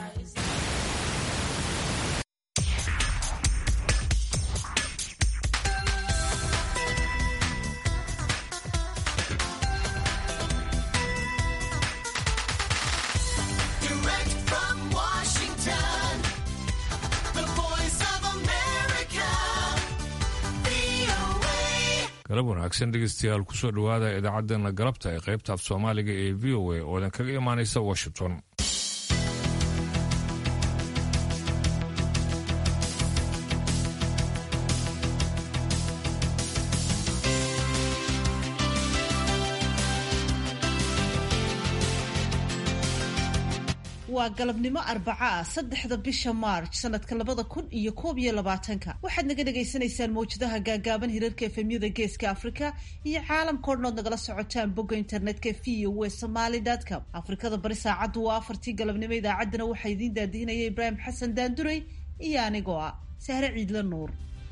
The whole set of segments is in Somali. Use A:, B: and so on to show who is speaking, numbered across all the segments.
A: Direct from Washington, the voice of America, VOA.
B: galab wanaagsan dhegeystayaal kusoo dhowaada idaacaddeenna galabta ee qaybta af soomaaliga ee v o a oo idin kaga imaanaysa washington
C: waa galabnimo arbaca ah saddexda bisha maarj sanadka labada kun iyo koob iyo labaatanka waxaad naga dhagaysanaysaan mawjadaha gaagaaban hirarka efemyada geeska afrika iyo caalamka odhan ood nagala socotaan bogga internetka v o w somaly com afrikada bari saacaddu waa afartii galabnimo idaacaddana waxaa idiin daadihinaya ibraahim xasan daanduray iyo anigoo ah sahre ciidla nuur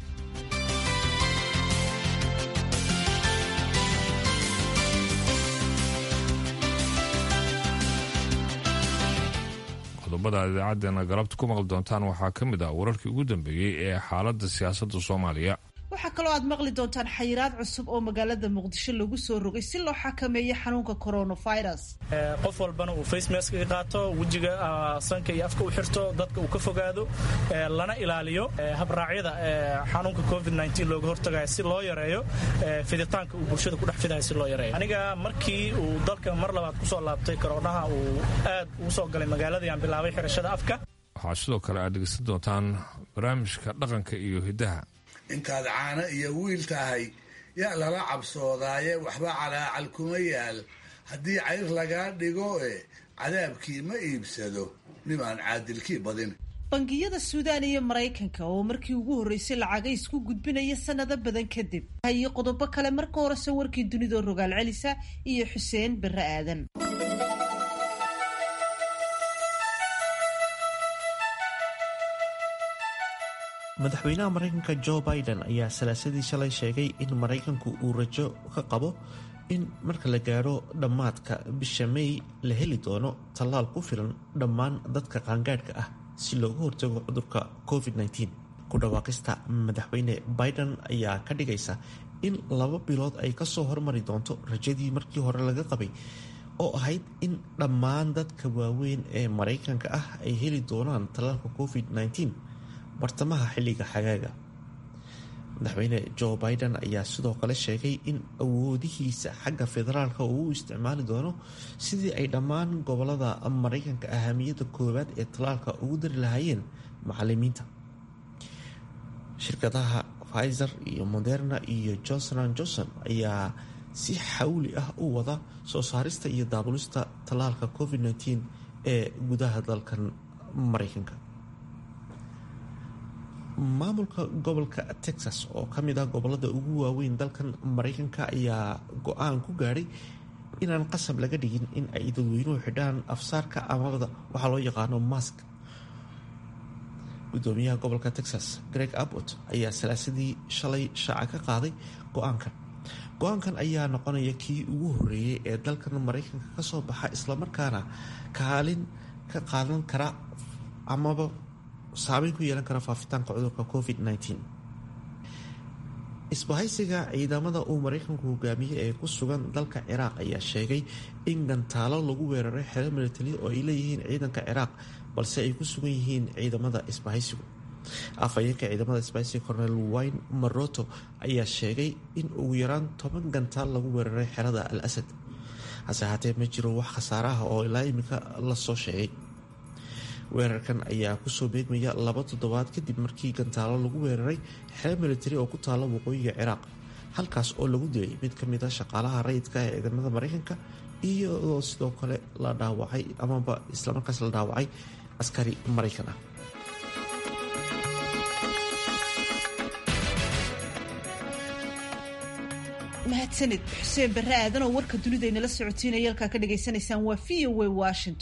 B: qodobada aad idaacaddeenna galabta ku maqli doontaan waxaa ka mid ah wararkii ugu dambeeyey ee xaaladda siyaasadda soomaaliya
C: waxaa kaloo aad maqli doontaan xayiraad cusub oo magaalada muqdisho lagu soo rogay si loo xakameeyo xanuunka coronavirus
D: qof walbana uu face mask ka qaato wejiga sanka iyo afka u xirto dadka uu ka fogaado lana ilaaliyo habraacyada xanuunka covid looga hortagayo si loo yareeyo fiditaanka uu bulshada ku dhex fidayo si loo yareeyo aniga markii uu dalka mar labaad kusoo laabtay koroonaha uu aad ugu soo galay magaaladii aan bilaabay xirashada afka
B: waxaa sidoo kale aad dhegeysan doontaan barnaamijka dhaqanka iyo hiddaha
E: intaad caano iyo wiil tahay yaa lala cabsoodaaye waxba calaacal kuma yaal haddii cayr lagaa dhigo e cadaabkii ma iibsado nimaan caadilkii badin
C: bangiyada suudaan iyo maraykanka oo markii ugu horreysay lacaga isku gudbinaya sanado badan kadib iyo qodobo kale marka horese warkii dunidoo rogaal celisa iyo xuseen barre aadan
F: madaxweynaha maraykanka jo biden ayaa salaasadii shalay sheegay in maraykanku uu rajo ka qabo in marka la gaadho dhammaadka bisha may la heli doono tallaal ku filan dhammaan dadka qaangaadhka ah si looga hortago cudurka covid-19 ku dhawaaqista madaxweyne biden ayaa ka dhigaysa in laba bilood ay kasoo hormari doonto rajadii markii hore laga qabay oo ahayd in dhammaan dadka waaweyn ee maraykanka ah ay heli doonaan tallaalka covid-19 bartamaha xilliga xagaaga madaxweyne jo biden ayaa sidoo kale sheegay in awoodihiisa xagga federaalka uu u isticmaali doono sidii ay dhammaan gobolada maraykanka ahamiyadda koowaad ee tallaalka ugu dari lahaayeen macalimiinta shirkadaha pfizer iyo moderna iyo johnson an johnson ayaa si xawli ah u wada soo saarista iyo daabulista tallaalka covid-19 ee gudaha dalkan maraykanka maamulka gobolka texas oo ka mid ah gobolada ugu waaweyn dalkan maraykanka ayaa go-aan ku gaadhay inaan qasab laga dhigin in ay dadweynuhu xidhaan afsaarka amada waxaa loo yaqaano mask gudoomiyaha gobolka texas greg abbott ayaa salaasadii shalay shaaca ka qaaday go-aankan go-aankan ayaa noqonaya kii ugu horeeyey ee dalkan maraykanka kasoo baxa islamarkaana kaalin ka qaadan kara amaba saameyn ku yeelan kara faafitaanka cudurka covid-19 isbahaysiga ciidamada uu maraykanku hogaamiyey ee ku sugan dalka ciraaq ayaa sheegay in gantaalo lagu weeraray xero milatari oo ay leeyihiin ciidanka ciraaq balse ay ku sugan yihiin ciidamada isbahaysigu afhayeenka ciidamada isbahaysiga cornel wayne maroto ayaa sheegay in ugu yaraan toban gantaal lagu weeraray xerada al asad hase haatee ma jiro wax khasaaraha oo ilaa imika lasoo sheegay weerarkan ayaa kusoo beegmaya laba toddobaad kadib markii gantaalo lagu weeraray xero militari oo ku taala waqooyiga ciraaq halkaas oo lagu dilay mid ka mid a shaqaalaha rayidka ee ciidamada maraykanka iyadoo sidoo kale la dhaawacay amaba islamarkaas la dhaawacay askari maraykan ah
C: mahadsanid xuseen barre aadan oo warka dunida inala socotiinaya halkaa ka dhagaysanaysaan waa v o a washington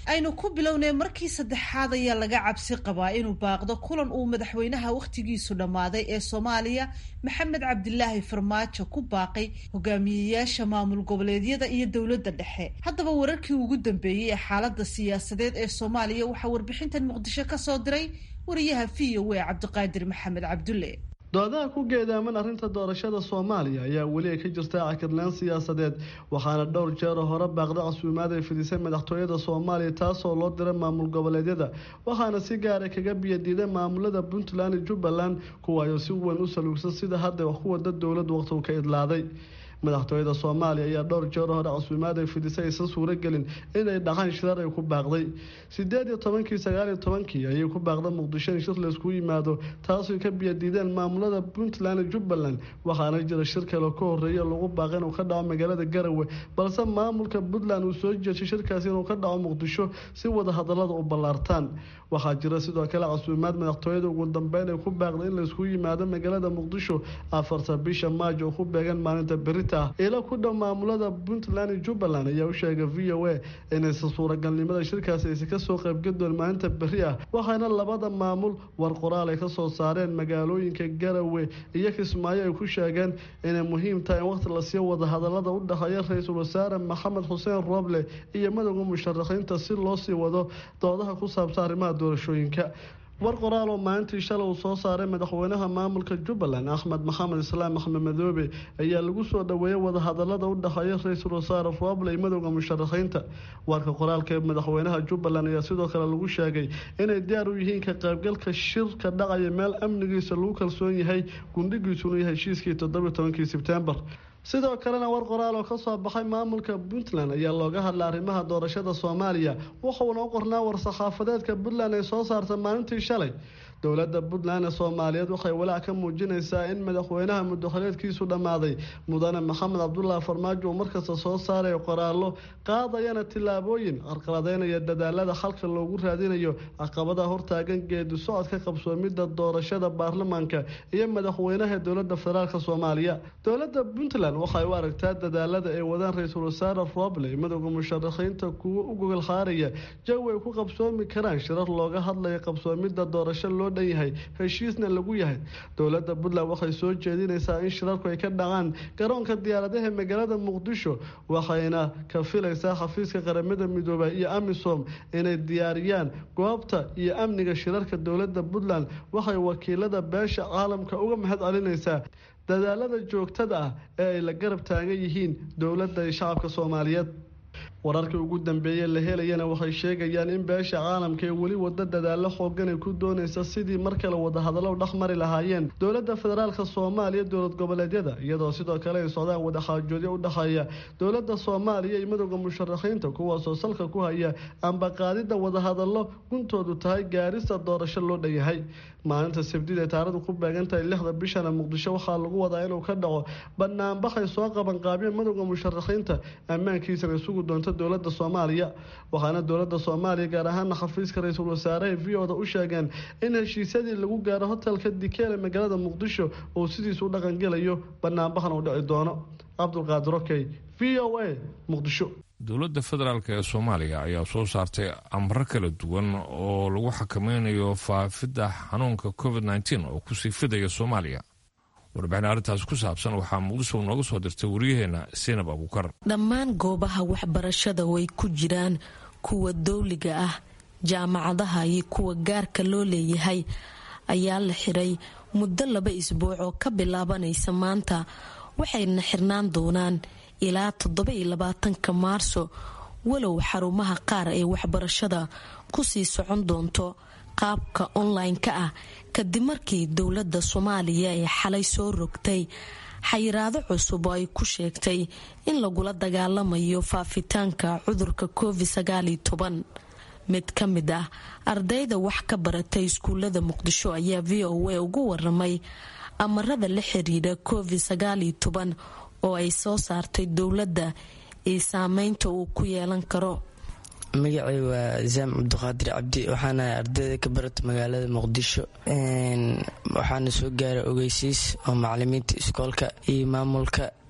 C: aynu ku bilownay markii saddexaad ayaa laga cabsi qabaa inuu baaqdo kulan uu madaxweynaha wakhtigiisu dhammaaday ee soomaaliya maxamed cabdilaahi farmaajo ku baaqay hogaamiyeyaasha maamul goboleedyada iyo dowladda dhexe haddaba wararkii ugu dambeeyey ee xaaladda siyaasadeed ee soomaaliya waxaa warbixintan muqdisho ka soo diray wariyaha v o a cabdiqaadir maxamed cabdulle
G: doodaha ku geedaaman arrinta doorashada soomaaliya ayaa weli ay ka jirta cakirnaan siyaasadeed waxaana dhowr jeeroo hore baaqda casuumaad ay fidisay madaxtooyada soomaaliya taasoo loo diray maamul goboleedyada waxaana si gaara kaga biyadiiday maamulada puntland iyo jubbaland kuwaayoo si weyn u saluugsan sida hadda wax ku wada dowlad waqtigu ka idlaaday madaxtooyada soomaaliya ayaa dhowr jeer hore casuumaad ay fidisay aysan suuragelin inay dhaqaan shirar ay ku baaqday sideed iyo tobankii sagaal iyo tobankii ayay ku baaqda muqdisho in shir layskugu yimaado taasoo ka biyadiideen maamulada puntland iyo jubbaland waxaana jira shir kale ka horeeya lagu baaqay inuu ka dhaco magaalada garawe balse maamulka puntland uu soo jeeshay shirkaasi inuu ka dhaco muqdisho si wada hadalada u ballaartaan waxaa jira sidoo kale casuumaad madaxtooyada ugu dambeyn ay ku baaqday in layskugu yimaado magaalada muqdisho afarta bisha maajo oo ku beegan maalinta beri ilo ku dhow maamulada puntland iyo jubbaland ayaa u sheegay v o a inaysan suuragalnimada shirkaasi aysan kasoo qaybgadoon maalinta beri ah waxaana labada maamul war qoraal ay kasoo saareen magaalooyinka garawe iyo kismaayo ay ku sheegeen inay muhiim tahay in waqti lasii wada hadalada u dhexeeya ra-iisul wasaare maxamed xuseen rooble iyo madowda musharaxiinta si loo sii wado doodaha ku saabsan arrimaha doorashooyinka war qoraal oo maalintii shalay uu soo saaray madaxweynaha maamulka jubbaland axmed maxamed islaam axmed madoobe ayaa lagu soo dhoweeyay wadahadalada u dhexeeya ra-iisul wasaare rooble iyo madowda musharaxiinta warka qoraalka ee madaxweynaha jubbaland ayaa sidoo kale lagu sheegay inay diyaar u yihiin ka qaybgalka shirka dhacaya meel amnigiisa lagu kalsoon yahay gundhigiisuna yahay heshiiskii toddobiyo tobankii sebtembar sidoo kalena war qoraal oo kasoo baxay maamulka puntland ayaa looga hadlay arrimaha doorashada soomaaliya wuxuuna u qornaa war-saxaafadeedka puntland ay soo saartay maalintii shalay dowladda puntland ee soomaaliyeed waxay walaac ka muujinaysaa in madaxweynaha muddoxoleedkiisu dhammaaday mudane maxamed cabdulaahi farmaajo uu markasta soo saarayo qoraallo qaadayana tillaabooyin carqaladeynaya dadaalada xalka loogu raadinayo caqabadaha hortaagan geedi socodka qabsoomidda doorashada baarlamaanka iyo madaxweynaha dowladda federaalk soomaaliya dowladda puntland waxay u aragtaa dadaalada ay wadaan ra-iisul wasaare roble madowda musharaxiinta kuwo u gogol xaaraya jawi ay ku qabsoomi karaan shirar looga hadlayo qabsoomidda doorasho loo dhan yahay heshiisna lagu yahay dowladda puntland waxay soo jeedinaysaa in shirarku ay ka dhacaan garoonka diyaaradaha magaalada muqdisho waxayna ka filaysaa xafiiska qaramada midoobay iyo amisom inay diyaariyaan goobta iyo amniga shirarka dowladda puntland waxay wakiilada beesha caalamka uga mahad celinaysaa dadaalada joogtada ah ee ay la garab taagan yihiin dowladda iyo shacabka soomaaliyeed wararkii ugu dambeeyey la helayana waxay sheegayaan in beesha caalamka ee weli wada dadaalo xoogan ay ku doonaysa sidii mar kale wadahadallo dhex mari lahaayeen dowladda federaalk soomaaliya dowlad goboleedyada iyadoo sidoo kale ay socdaan wadaxaajoodyo u dhexeeya dowladda soomaaliya iyo madowda musharaxiinta kuwaasoo salka ku haya amba qaadidda wadahadallo guntoodu tahay gaarista doorasho loo dhanyahay maalinta sabdid ee taarikhdu ku beegantahay lixda bishana muqdisho waxaa lagu wadaa inuu ka dhaco banaanbaxay soo qaban qaabiyeen madowda musharaxiinta ammaankiisana isugu doonta dowlada soomaaliya waxaana dowlada soomaaliya gaar ahaana xafiiska ra-iisul wasaaraha v o da u sheegeen in heshiisyadii lagu gaaro hotelka dikeele magaalada muqdisho uu sidiisu u dhaqangelayo banaanbaxna uu dhici doono cabdulqaadir okey v o a muqdisho
B: dowladda federaalk ee soomaaliya ayaa soo saartay amro kala duwan oo lagu xakameynayo faafidda xanuunka covid nteen oo kusii fidaya soomaaliya warbixin arrintaas ku saabsan waxaa muqdisho nooga soo dirtay waryaheena seinab abuukar
H: dhammaan goobaha waxbarashada way ku jiraan kuwa dowliga ah jaamacadaha iyo kuwa gaarka loo leeyahay ayaa la xiray muddo laba isbuuc oo ka bilaabanaysa maanta waxayna xirnaan doonaan ilaa toddoba iyo labaatanka maarso walow xarumaha qaar ee waxbarashada kusii socon doonto qaabka online-ka ah kadib markii dowladda soomaaliya ee xalay soo rogtay xayiraado cusub oo ay ku sheegtay in lagula dagaalamayo faafitaanka cudurka covid sagaaliyo toban mid ka mid ah ardayda wax ka baratay iskuulada muqdisho ayaa v o a ugu waramay amarada la xiriira covid sagaaliyo toban oo ay soo saartay dowladda iyo saameynta uu ku yeelan karo
I: magacay waa zaam cabdiqaadir cabdi waxaanahay ardayda ka barata magaalada muqdisho waxaana soo gaaray ogeysiis oo macalimiinta iskoolka iyo maamulka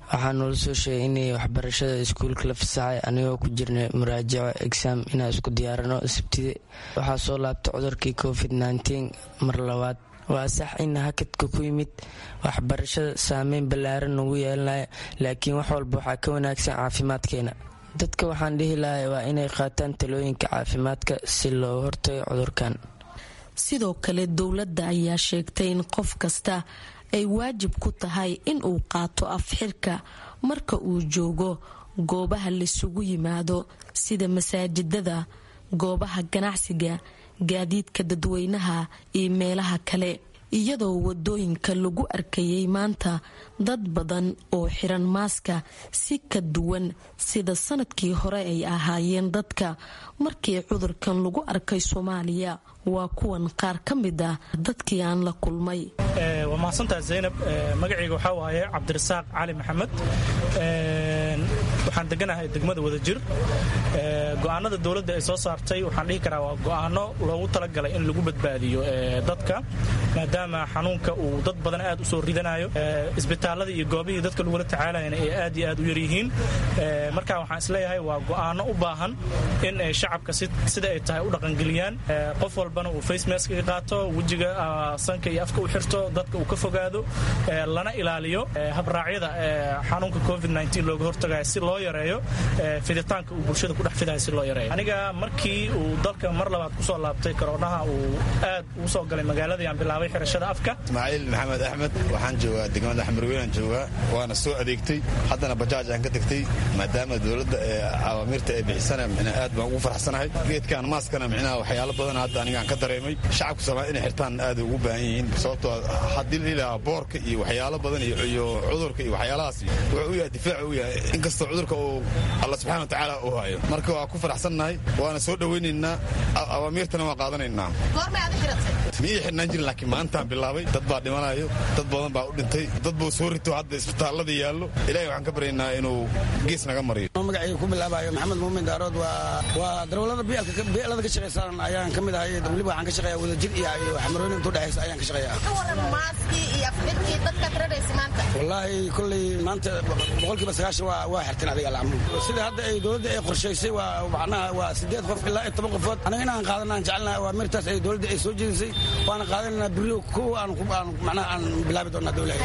I: waxaa noola soo sheegay inay waxbarashada iskuulka la fasaxay anigoo ku jirnay muraajaco exam inaan isku diyaarano sabtide waxaa soo laabtay cudurkii covid nteen mar labaad waa sax in hakadka ku yimid waxbarashada saameyn ballaaran nagu yeelanaya laakiin wax walba waxaa ka wanaagsan caafimaadkeena dadka waxaan dhihi lahay waa inay qaataan talooyinka caafimaadka si loo hortago cudurkan
H: sidoo kale dowladda ayaa sheegtay in qof kasta ay waajib ku tahay in uu qaato afxirka marka uu joogo goobaha laisugu yimaado sida masaajidada goobaha ganacsiga gaadiidka dadweynaha iyo meelaha kale iyadoo wadooyinka lagu arkayay maanta dad badan oo xiran maaska si ka duwan sida sanadkii hore ay ahaayeen dadka markii cudurkan lagu arkay soomaaliya waa kuwan qaar ka mid ah dadkii aan la kulmay
D: waa mahadsantaha zaynab magacayga waxaa waaye cabdirasaaq cali maxamed waxaan deganahay degmada wadajir go'aanada dowladda ay soo saartay waxaan dhihi karaa waa go'aano loogu talagalay in lagu badbaadiyo dadka maadaama xanuunka uu dad badan aad u soo ridanayo isbitaalada iyo goobihii dadka lagula tacaalayana ay aad iyo aad u yaryihiin marka waxaan isleeyahay waa go'aano u baahan in ay shacabka sida ay tahay u dhaqangeliyaan qof walbana uu facemaska qaato wejiga sanka iyo afka u xirto dadka uu ka fogaado lana ilaaliyo habraacyada xanuunka covid looga hortagayo si loo yareeyo fiditaanka uu bulshada ku dhex fidayo si loo yareeyo aniga markii uu dalka mar labaad kusoo laabtay koroonaha uu aad ugu soo galay magaaladii aan bilaabay xirashada afka
J: ismaaciil maxamed axmed waxaan joogaa degmada xamarweynaan joogaa waana soo adeegtay haddana bajaaj aan ka tegtay maadaama dowladda ee awaamiirta ay bixisana micnaa aad baan ugu farxsanahay geedkan maaskana micnaha waxyaalo badan hadda anigaan ka dareemay shacabka soomaaliya inay xirtaan aad ugu baahan yihiin sababtoo haddii la ilaha boorka iyo waxyaalo badan iyo cudurka iyo waxyaalahaas wuxuu u yahay difaac u yahay inkastoo cudurka uu alla subxana wa tacaala uu hayo marka waa ku faraxsannahay waana soo dhowaynaynaa awaamiirtana waa qaadanaynaa ma ii xidhnaan jirin laakiin maantaan bilaabay dad baa dhimanayo dad badan baa u dhintay dad buu soo rito hadda isbitaallada yaallo ilahay waxaan ka baryaynaa inuu gees naga mariyo
K: magacayga ku bilaabayo maxamed muumin daarood waa darawlada bielada ka shaqaysan ayaan ka mid ahay weliba waxaan ka shaqeeya wadajir iyo xamarooyin intuu dhexaysa ayaan ka shaqeeya wallaahi kolley maanta boqolkiiba sagaashan waa xirteen adiga alcamul sida hadda ay dowladda ay qorshaysay waa macnaha waa sideed qof ilaa iyo toban qofood anaga inaan qaadanaan jecelnaha waa mirtaas ay dowladda ay soo jeedisay waana qaadananaa beriyo kuwa aan macnaha aan bilaabi doonaa dowlaha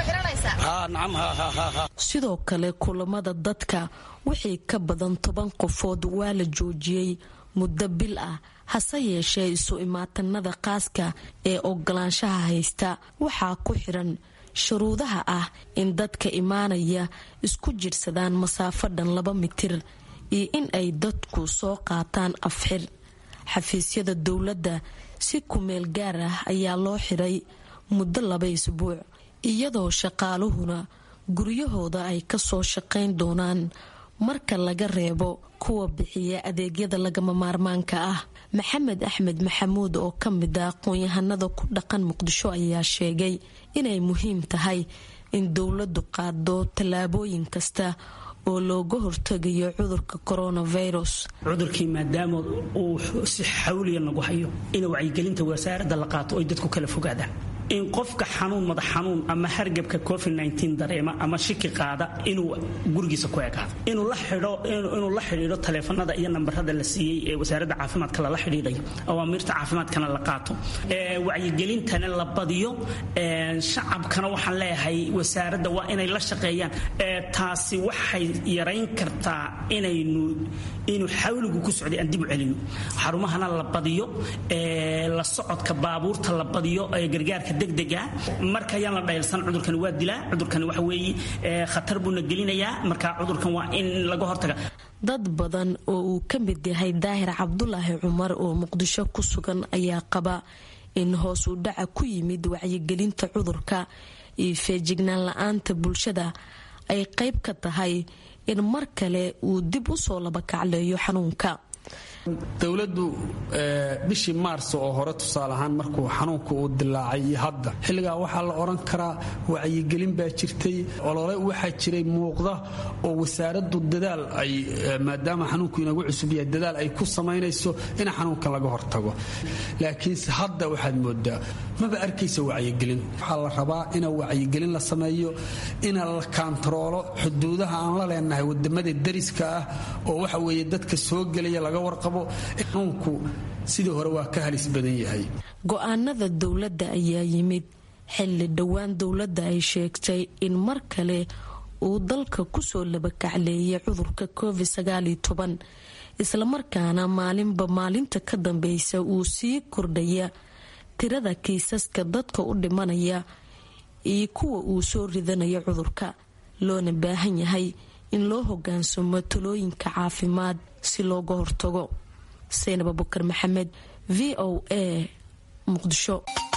K: ha nacam ha ha ha ha
H: sidoo kale kulamada dadka wixii ka badan toban qofood waa la joojiyey muddo bil ah hase yeeshee isu imaatanada qaaska ee ogolaanshaha haysta waxaa ku xiran shuruudaha ah in dadka imaanaya isku jirsadaan masaafo dhan laba mitir iyo in ay dadku soo qaataan afxir xafiisyada dowladda si kumeel gaar ah ayaa loo xiray muddo laba isbuuc iyadoo shaqaaluhuna guryahooda ay kasoo shaqayn doonaan marka laga reebo kuwa bixiya adeegyada lagama maarmaanka ah maxamed axmed maxamuud oo ka mid ah aqoon-yahanada ku dhaqan muqdisho ayaa sheegay inay muhiim tahay in dowladdu qaado tallaabooyin kasta oo looga hortegayo cudurka coronavirus
L: cudurkii maadaama uu si xawliya nagu hayo in wacyigelinta wasaaradda la qaato oy dadku kala fogaadaan in qofka xanuun madax xanuun ama hargabka covid dareema ama shiki qaada inuu gurigiisa ku ekaado inuu la xidhiidho taleefanada iyo nambarada la siiyey ee wasaaradda caafimaadka lala xidhiidhayo awaamiirta caafimaadkana la qaato wacyigelintana la badiyo shacabkana waxaan leeyahay wasaaradda waa inay la shaqeeyaan taasi waxay yarayn kartaa inaynu inuu xawligu ku socday aan dib u celino xarumahana la badiyo la socodka baabuurta la badiyo ee gargaarka degdega marka ayaan la dhaylsan cudurkani waa dilaa cudurkani waxa weeye khatar buuna gelinayaa marka cudurkan waa in laga hortaga
H: dad badan oo uu ka mid yahay daahir cabdulaahi cumar oo muqdisho ku sugan ayaa qaba in hoos u dhaca ku yimid wacyigelinta cudurka iyo feejignaan la-aanta bulshada ay qayb ka tahay in mar kale uu dib u soo laba kacleeyo xanuunka
M: dowladdu bishii maars oo hore tusaale ahaan markuu xanuunka uu dilaacay iyo hadda xilligaa waxaa la odhan karaa wacyigelin baa jirtay olole waxaa jiray muuqda oo wasaaraddu dadaal ay maadaama xanuunku inagu cusub yahay dadaal ay ku samaynayso in xanuunka laga hortago laakiinse hadda waxaad moodaa maba arkaysa wacyigelin waxaa la rabaa ina wacyigelin la sameeyo ina la kaantaroolo xuduudaha aan la leenahay wadamada dariska ah oo waxa weeye dadka soo gelaya laga warqabo xanuunku sidii hore waa ka halis badan yahay
H: go-aanada dowladda ayaa yimid xilli dhowaan dowladda ay sheegtay in mar kale uu dalka kusoo labakacleeyay cudurka covid islamarkaana maalinba maalinta ka dambeysa uu sii kordhaya tirada kiisaska dadka u dhimanaya iyo kuwa uu soo ridanaya cudurka loona baahan yahay in loo hogaansamo talooyinka caafimaad si looga hortago saynab abukar maxamed v o a muqdisho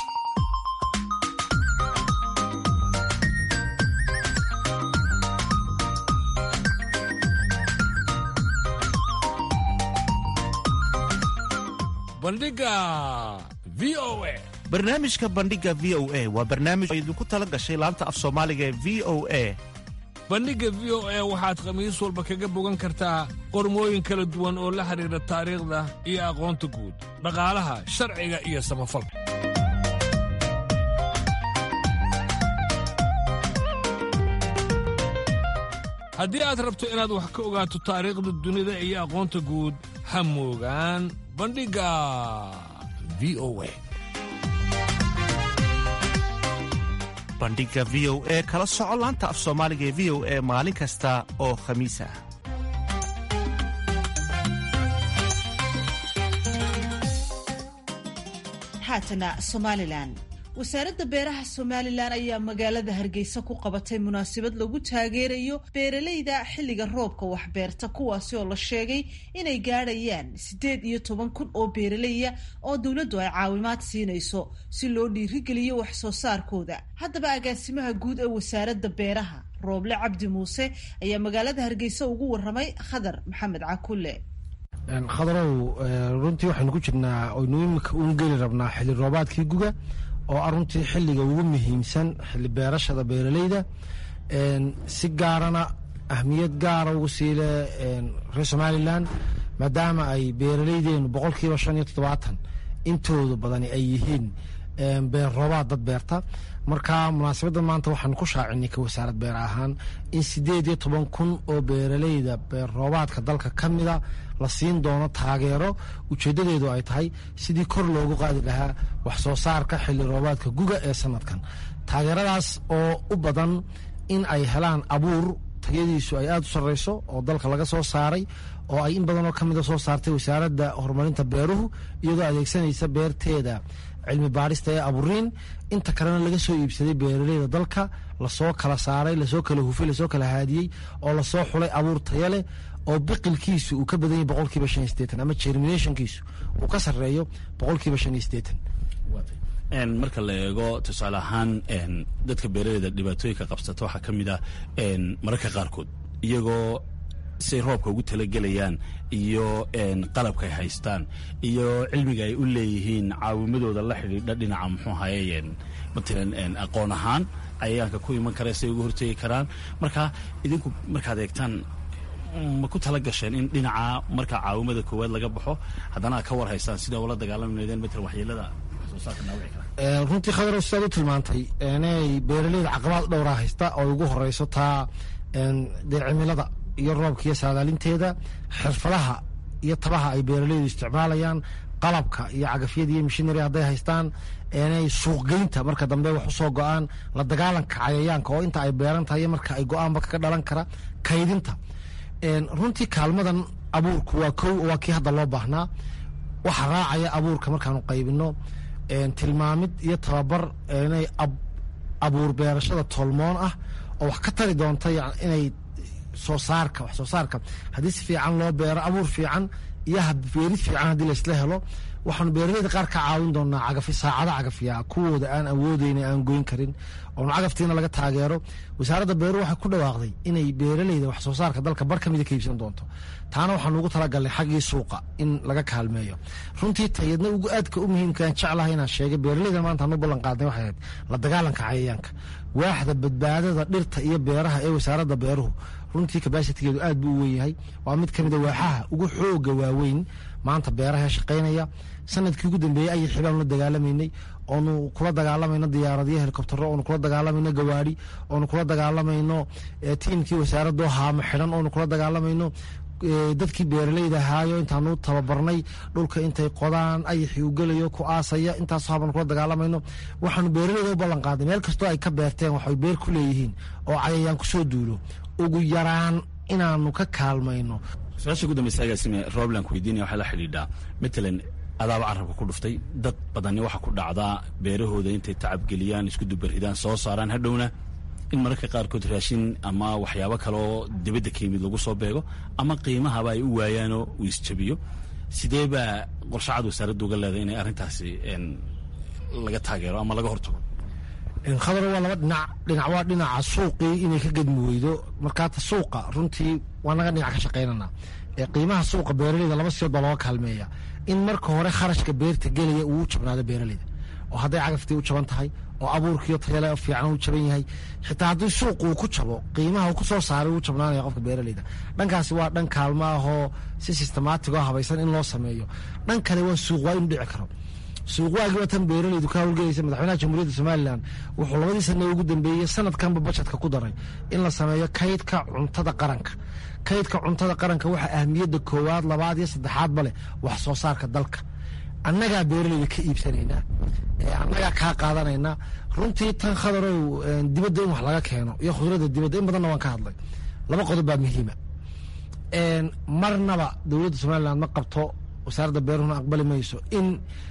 F: barnaamijka bandhiga v o a waa barnaamij oo idinku tala gashay laanta af soomaaliga ee v o a
B: bandhigga v o a waxaad khamiis walba kaga bogan kartaa qormooyin kala duwan oo la xidhiidha taariikhda iyo aqoonta guud dhaqaalaha sharciga iyo samafalka haddii aad rabto inaad wax ka ogaato taariikhda dunida iyo aqoonta guud ha moogaan bandhigga v o a
F: bandhiga v o e kala soco laanta af soomaaliga ee v o e maalin kasta oo khamiis ah
C: haatana somalilan wasaaradda beeraha somalilan ayaa magaalada hargeysa ku qabatay munaasabad lagu taageerayo beeralayda xilliga roobka waxbeerta kuwaasi oo la sheegay inay gaadhayaan siddeed iyo toban kun oo beeralaya oo dowladdu ay caawimaad siinayso si loo dhiirigeliyo wax soo saarkooda haddaba agaasimaha guud ee wasaaradda beeraha rooble cabdi muuse ayaa magaalada hargeysa ugu waramay khadar maxamed cakulle
N: khadarow runtii waxaynu ku jirnaa oynu imika uun geli rabnaa xilli roobaadkii guga oo ah runtii xilliga ugu muhiimsan xilli beerashada beeraleyda si gaarana ahmiyad gaara ugu siile reer somalilan maadaama ay beeraleydeenu boqolkiiba shan iyo toddobaatan intooda badani ay yihiin beer roobaad dad beerta marka munaasabadda maanta waxaan ku shaacinay ka wasaarad beer ahaan in sideed iyo toban kun oo beeraleyda beer roobaadka dalka ka mida la siin doono taageero ujeedadeedu ay tahay sidii kor loogu qaadi lahaa wax soo saarka xilli roobaadka guga ee sanadkan taageeradaas oo u badan in ay helaan abuur tayadiisu ay aada u sarreyso oo dalka laga soo saaray oo ay in badanoo ka mida soo saartay wasaaradda horumarinta beeruhu iyadoo adeegsanaysa beerteeda cilmi baadhista ee aburiin inta kalena laga soo iibsaday beeraleyda dalka lasoo kala saaray lasoo kala hufay lasoo kala haadiyey oo lasoo xulay abuur taya leh oo biqilkiisu uu ka badan yahay boqolkiiba shan iyo sideetan ama germinationkiisu uu ka sarreeyo boqolkiiba shan iyo sideetan
O: marka la eego tusaale ahaan dadka beeraleyda dhibaatooyinka qabsata waxaa ka mid ah mararka qaarkood iyagoo say roobka ugu talagelayaan iyo qalabka ay haystaan iyo cilmiga ay u leeyihiin caawimadooda la xidhiidha dhinaca muxuu ahaye matalan aqoon ahaan cayayaanka ku iman kara say uga hortegi karaan marka idinku markaad eegtaan ma ku tala gasheen in dhinaca marka caawimada koowaad laga baxo haddana aad ka war haystaan sida ula dagaalami laydeen matalan waxyeelada
N: runtii khadar sidaad u tilmaantay inay beeraleyda caqabaad dhowraa haysta oo ugu horeyso taa dee cimilada iyo roobka iyo saadaalinteeda xirfadaha iyo tabaha ay beeraleydu isticmaalayaan qalabka iyo cagafyada iyo mishinary hadday haystaan inay suuqgeynta marka dambe wax usoo go-aan la dagaalanka cayayaanka oo inta ay beeran tahay marka ay go-aanba kaga dhalan kara kaydinta runtii kaalmadan abuurku waa kow waa kii hadda loo baahnaa waxa raacaya abuurka markaanu qaybino tilmaamid iyo tababar inay abuur beerashada tolmoon ah oo wax ka tari doonta inay soo saarka wax soo saarka haddii si fiican loo beero abuur fiican iyo beerid fiican haddii laysla helo waxaanu beeraleyda qaar ka caawin doonaa cagafi saacado cagafiya kuwooda aan awoodeyna aan goyn karin oonu cagaftiina laga taageero wasaaradda beeruhu waxay ku dhawaaqday inay beeraleyda wax soo saarka dalka bar ka mida ka iibsan doonto taana waxaanu ugu talagalnay xaggii suuqa in laga kaalmeeyo runtii tayadna ugu aadka u muhiimkaan jeclahay inaan sheegay beeraleyda maanta anu ballan qaadnay waxay ahayd la dagaalanka cayayaanka waaxda badbaadada dhirta iyo beeraha ee wasaaradda beeruhu runtii kabasitigeedu aad buu u wen yahay waa mid kamida waaxaha ugu xooga waaweyn maanta beeraha shaqaynaya sanadkii ugu dambeeyey ayay xibaanu la dagaalamaynay oonu kula dagaalamayno diyaaradiyo helikobtero oonu kula dagaalamayno gawaari oonu kula dagaalamayno tiimkii wasaaradoo haamo xidhan oonu kula dagaalamayno dadkii beeraleyda ahaayo intaanu tababarnay dhulka intay qodaan ayaxii u gelayo ku aasaya intaasoo habaanu kula dagaalamayno waxaanu beeraleyda u ballan qaaday meel kastoo ay ka beerteen waxay beer ku leeyihiin oo cayayaan kusoo duulo ugu yaraan inaanu ka kaalmayno
O: su-aasha ugu dambeysa agaasime robland weydiinaya waxaa la xidhiidhaa matalan adaaba carabka ku dhuftay dad badani waxa ku dhacdaa beerahooda intay tacabgeliyaan isku dubaridaan soo saaraan hadhowna in mararka qaarkood raashin ama waxyaabo kaleoo dibadda ka yimid lagu soo beego ama qiimahaba ay u waayaanoo uu isjabiyo sidee baa qorshacad wasaaradda uga leedahay inay arrintaasi laga taageero ama laga hortago
N: khadar waa laba dhinac dhinac waa dhinaca suuqii inay ka gedmi weydo markaata suuqa runtii waa naga dhinac ka shaqaynana qiimaha suuqa beeraleyda laba siyood baa looga kaalmeeya in marka hore kharashka beerta gelaya uu u jabnaado beeraleyda oo hadday cagaftii u jaban tahay oo abuurkiiyo tayale fiican u jaban yahay xitaa haddii suuqu uu ku jabo qiimaha uu ku soo saaray uu jabnaanaya qofka beeraleyda dhankaasi waa dhan kaalmo ahoo si systemaatig oo habaysan in loo sameeyo dhan kale waa suuq waa inu dhici karo suuqwaagii waa tan beeraleydu ka howlgelaysa madaxweynaha jamhuuriyadda somalilan wuxuu labadii sana ugu dambeeyey sanadkanba bajetka ku daray in la sameeyo kaydka cuntada qaranka kaydka cuntada qaranka waxaa ahmiyadda koowaad labaad iyo saddexaadba leh wax soo saarka dalka annagaa beeraleyda ka iibsanaynaa annagaa kaa qaadanaynaa runtii tan khadarow dibadda in wax laga keeno iyo khudradda dibadda in badanna waan ka hadlay laba qodob baa muhiima marnaba dowladda somalilan ma qabto wasaaradda beeruhuna aqbali mayso in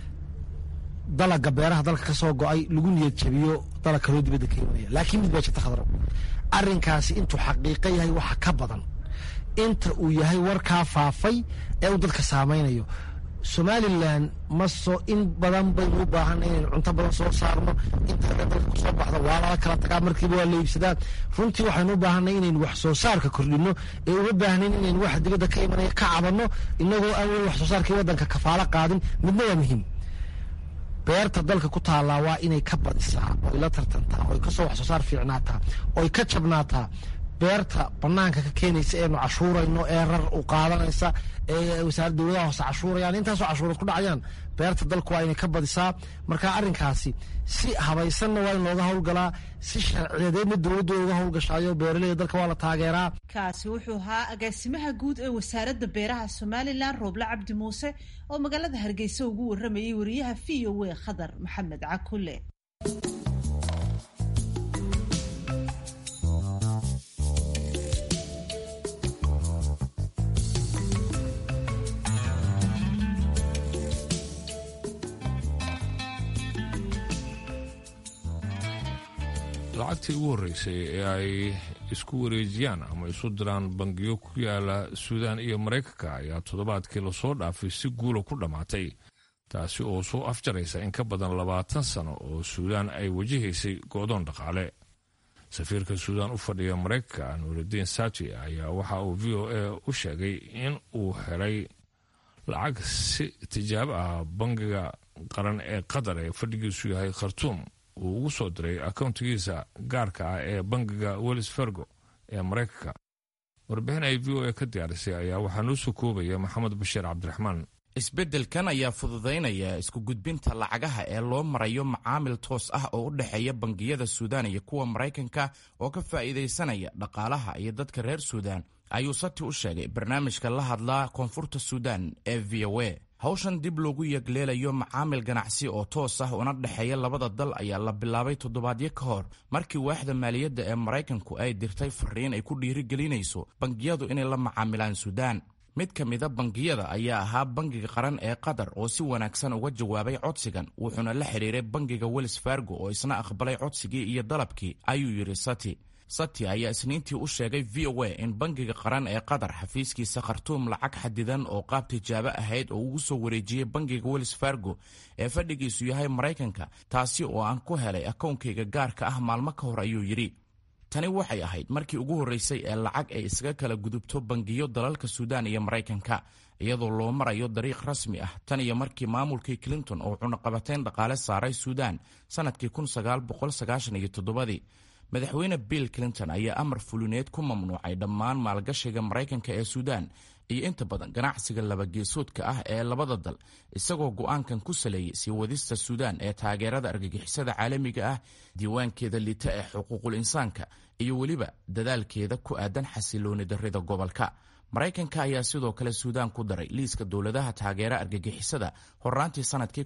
N: dalaga beeraha dalka ka soo go-ay lagu niyad jabiyo dalag kaloo dibadda ka imanaya laakiin mid baa jirta khadro arrinkaasi intuu xaqiiqo yahay waxa ka badan inta uu yahay warkaa faafay ee uu dadka saamaynayo somalilan maso in badan baynu u baahana inaynu cunto badan soo saarno inta dalka kusoo baxda waa lala kala tagaa markiiba waa la iibsadaa runtii waxaynu u baahanay inaynu wax soo saarka kordhino ee uma baahnayn inaynu waxa dibadda ka imanaya ka cabanno inagoo aan weli wax soo saarkii waddanka kafaalo qaadin midna waa muhiim beerta dalka ku taallaa waa inay ka badisaa oy la tartantaa oy kasoo wax soo saar fiicnaataa oy ka jabnaataa beerta banaanka ka keenaysa eenu cashuurayno ee rar u qaadanaysa ee wasaarad dowladaha hoose cashuurayaan intaasoo cashuurood ku dhacayaan beerta dalku waa inay ka badisaa marka arrinkaasi si habaysanna waa in looga howlgalaa si sharciyadeedna dowladdu uga howlgashaayo beeraleyda dalka waa la taageeraa
C: kaasi wuxuu ahaa agaasimaha guud ee wasaaradda beeraha somalilan rooble cabdi muuse oo magaalada hargeysa ugu waramayay wariyaha v o a khadar maxamed cakule
B: lacagtii ugu horreysay ee ay isku wareejiyaan ama isu diraan bangiyo ku yaala suudaan iyo maraykanka ayaa toddobaadkii lasoo dhaafay si guula ku dhammaatay taasi oo soo afjaraysa in ka badan labaatan sano oo suudaan ay wajahaysay go'doon dhaqaale safiirka suudaan u fadhiya maraykanka nuuridiin saji ayaa waxa uu v o a u sheegay in uu helay lacag si tijaabo ah bangiga qaran ee qatar ee fadhigiisu yahay khartuum uu ugu soo diray akowntigiisa gaarka ah ee bangiga wells fargo ee maraykanka warbixin ay v o a ka diyaarisay ayaa waxaa noo soo koobaya maxamed bashiir cabdiraxmaan
P: isbeddelkan ayaa fududaynaya isku gudbinta lacagaha ee loo marayo macaamil toos ah oo u dhexeeya bangiyada suudaan iyo kuwa maraykanka oo ka faa'iidaysanaya dhaqaalaha iyo dadka reer suudaan ayuu sati u sheegay barnaamijka la hadlaa koonfurta suudaan ee v o a hawshan dib loogu yegleelayo macaamil ganacsi oo toos ah una dhexeeya labada dal ayaa la bilaabay toddobaadyo ka hor markii waaxda maaliyadda ee maraykanku ay dirtay fariin ay ku dhiirigelinayso bangiyadu inay la macaamilaan suudaan mid ka mida bangiyada ayaa ahaa bangiga qaran ee qatar oo si wanaagsan uga jawaabay codsigan wuxuuna la xidhiiray bangiga wells fargo oo isna aqbalay codsigii iyo dalabkii ayuu yidhi sati sati ayaa isniintii u sheegay v o a in bangiga qaran ee qatar xafiiskiisa khartuum lacag xadidan oo qaab tijaabo ahayd oo ugu soo wareejiyey bangiga wells fargo ee fadhigiisu yahay maraykanka taasi oo aan ku helay akownkayga gaarka ah maalmo ka hor ayuu yidhi tani waxay ahayd markii ugu horreysay ee lacag ay isaga kala gudubto bangiyo dalalka suudaan iyo maraykanka iyadoo loo marayo dariiq rasmi ah tan iyo markii maamulkii clinton oo cunaqabateyn dhaqaale saaray suudaan sannadkii madaxweyne bill clinton ayaa amar fulineed ku mamnuucay dhammaan maalgashiga maraykanka ee suudaan iyo inta badan ganacsiga labageesoodka ah ee labada dal isagoo go'aankan ku saleeyey sii wadista suudaan ee taageerada argagixisada caalamiga ah diiwaankeeda liita ee xuquuqul insaanka iyo weliba dadaalkeeda ku aadan xasilooni darrida gobolka maraykanka ayaa sidoo kale suudaan ku daray liiska dowladaha taageera argagixisada horaantii sannadkii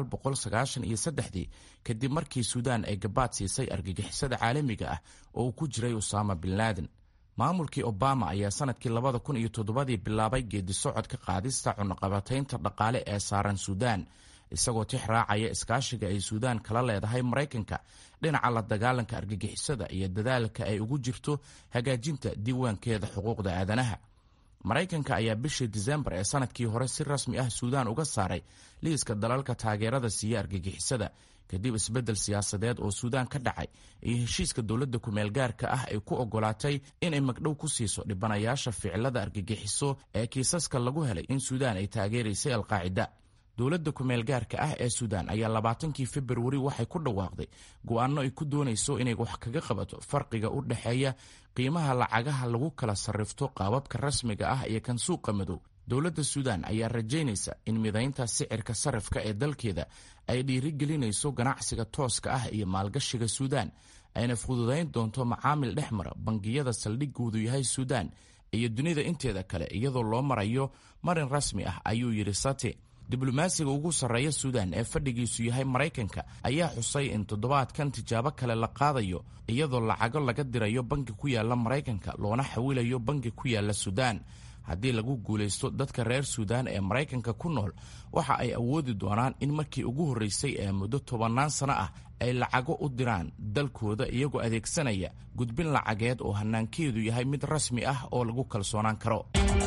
P: kadib markii suudaan ay gabaad siisay argagixisada caalamiga ah oo uu ku jiray usaama bin laaden maamulkii obama ayaa sannadkii ii bilaabay geedi socodka qaadista cunaqabataynta dhaqaale ee saaran suudaan isagoo tix raacaya iskaashiga ay suudaan kala leedahay maraykanka dhinaca la dagaalanka argagixisada iyo dadaalka ay ugu jirto hagaajinta diiwaankeeda xuquuqda aadanaha maraykanka ayaa bishii disembar ee sanadkii hore si rasmi ah suudaan uga saaray liiska dalalka taageerada siiya argagixisada kadib isbeddel siyaasadeed oo suudaan ka dhacay iyo heshiiska dowladda kumeelgaarka ah ay ku ogolaatay inay magdhow ku siiso dhibanayaasha ficilada argagixiso ee kiisaska lagu helay in suudaan ay taageeraysay alqaacida dowladda kumeelgaarka ah ee suudaan ayaa labaatankii februari waxay ku dhawaaqday go'aano ay ku doonayso inay wax kaga qabato farqiga u dhexeeya qiimaha lacagaha lagu kala sarrifto qaababka rasmiga ah iyo kan suuqa madow dowladda suudaan ayaa rajaynaysa in midaynta sicirka sarrifka ee dalkeeda ay dhiirigelinayso ganacsiga tooska ah iyo maalgashiga suudaan ayna fududayn doonto macaamil dhex mara bangiyada saldhigoodu yahay suudaan iyo dunida inteeda kale iyadoo loo marayo marin rasmi ah ayuu yidhi sate diblomaasiga ugu sarreeya suudaan ee fadhigiisu yahay maraykanka ayaa xusay in toddobaadkan tijaabo kale la qaadayo iyadoo lacago laga dirayo bangi ku yaala maraykanka loona xawilayo bangi ku yaala suudaan haddii lagu guulaysto dadka reer suudaan ee maraykanka ku nool waxa ay awoodi doonaan in markii ugu horreysay ee muddo tobannaan sano ah ay lacago u diraan dalkooda iyagoo adeegsanaya gudbin lacageed oo hannaankeedu yahay mid rasmi ah oo lagu kalsoonaan karo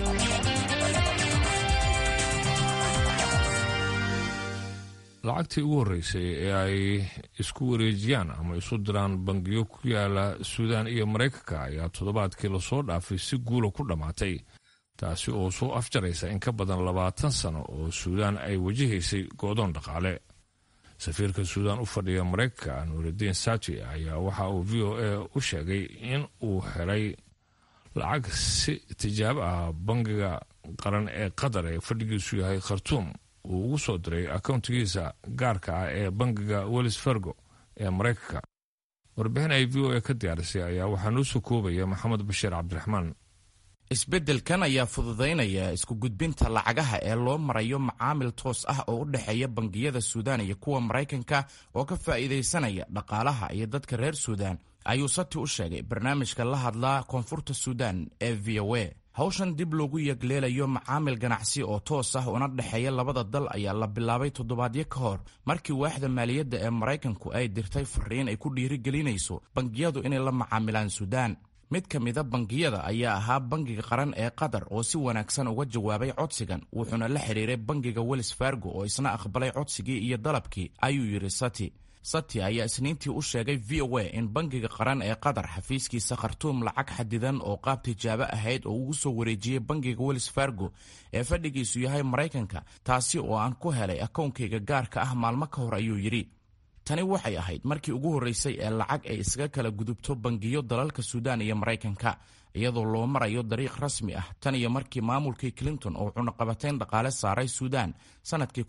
B: lacagtii ugu horreysay ee ay isku wareejiyaan ama isu diraan bangiyo ku yaala suudaan iyo maraykanka ayaa toddobaadkii lasoo dhaafay si guula ku dhammaatay taasi oo soo afjaraysa in ka badan labaatan sano oo suudaan ay wajahaysay go'doon dhaqaale safiirka suudaan u fadhiya maraykanka nuuridiin saji ayaa waxa uu v o a u sheegay in uu helay lacag si tijaabo ah bangiga qaran ee qatar ee fadhigiisu yahay khartuum uu ugu soo diray akowntigiisa gaarka ah ee bangiga wells fargo ee maraykanka warbixin ay v o a ka diyaarisay ayaa waxaa noo soo koobaya maxamed bashiir cabdiraxmaan
P: isbeddelkan ayaa fududaynaya isku gudbinta lacagaha ee loo marayo macaamil toos ah oo u dhexeeya bangiyada suudaan iyo kuwa maraykanka oo ka faa'iidaysanaya dhaqaalaha iyo dadka reer suudaan ayuu sati u sheegay barnaamijka la hadlaa koonfurta suudaan ee v o a hawshan dib loogu yegleelayo macaamil ganacsi oo toos ah una dhexeeya labada dal ayaa la bilaabay toddobaadyo ka hor markii waaxda maaliyadda ee maraykanku ay dirtay fariin ay ku dhiirigelinayso bangiyadu inay la macaamilaan suudaan mid ka mida bangiyada ayaa ahaa bangiga qaran ee qatar oo si wanaagsan uga jawaabay codsigan wuxuuna la xidhiiray bangiga wells fargo oo isna aqbalay codsigii iyo dalabkii ayuu yidhi sati sati ayaa isniintii u sheegay v o a in bangiga qaran ee qatar xafiiskiisa khartuum lacag xadidan oo qaab tijaabo ahayd oo ugu soo wareejiyey bangiga wells fargo ee fadhigiisu yahay maraykanka taasi oo aan ku helay akownkayga gaarka ah maalmo ka hor ayuu yidhi tani waxay ahayd markii ugu horreysay ee lacag ay isaga kala gudubto bangiyo dalalka suudaan iyo maraykanka iyadoo loo marayo dariiq rasmi ah tan iyo markii maamulkii clinton oo cunaqabateyn dhaqaale saaray suudaan sannadkii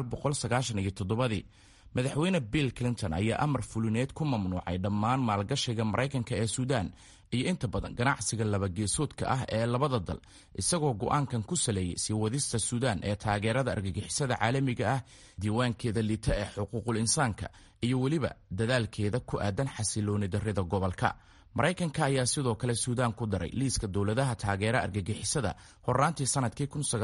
P: madaxweyne bill clinton ayaa amar fulineed ku mamnuucay dhammaan maalgashiga maraykanka ee suudaan iyo inta badan ganacsiga labageesoodka ah ee labada dal isagoo go'aankan ku saleeyey sii wadista suudaan ee taageerada argagixisada caalamiga ah diiwaankeeda liita ee xuquuqul insaanka iyo weliba dadaalkeeda ku aadan xasilooni darrida gobolka maraykanka ayaa sidoo kale suudaan ku daray liiska dowladaha taageera argagixisada horaantii sannadkii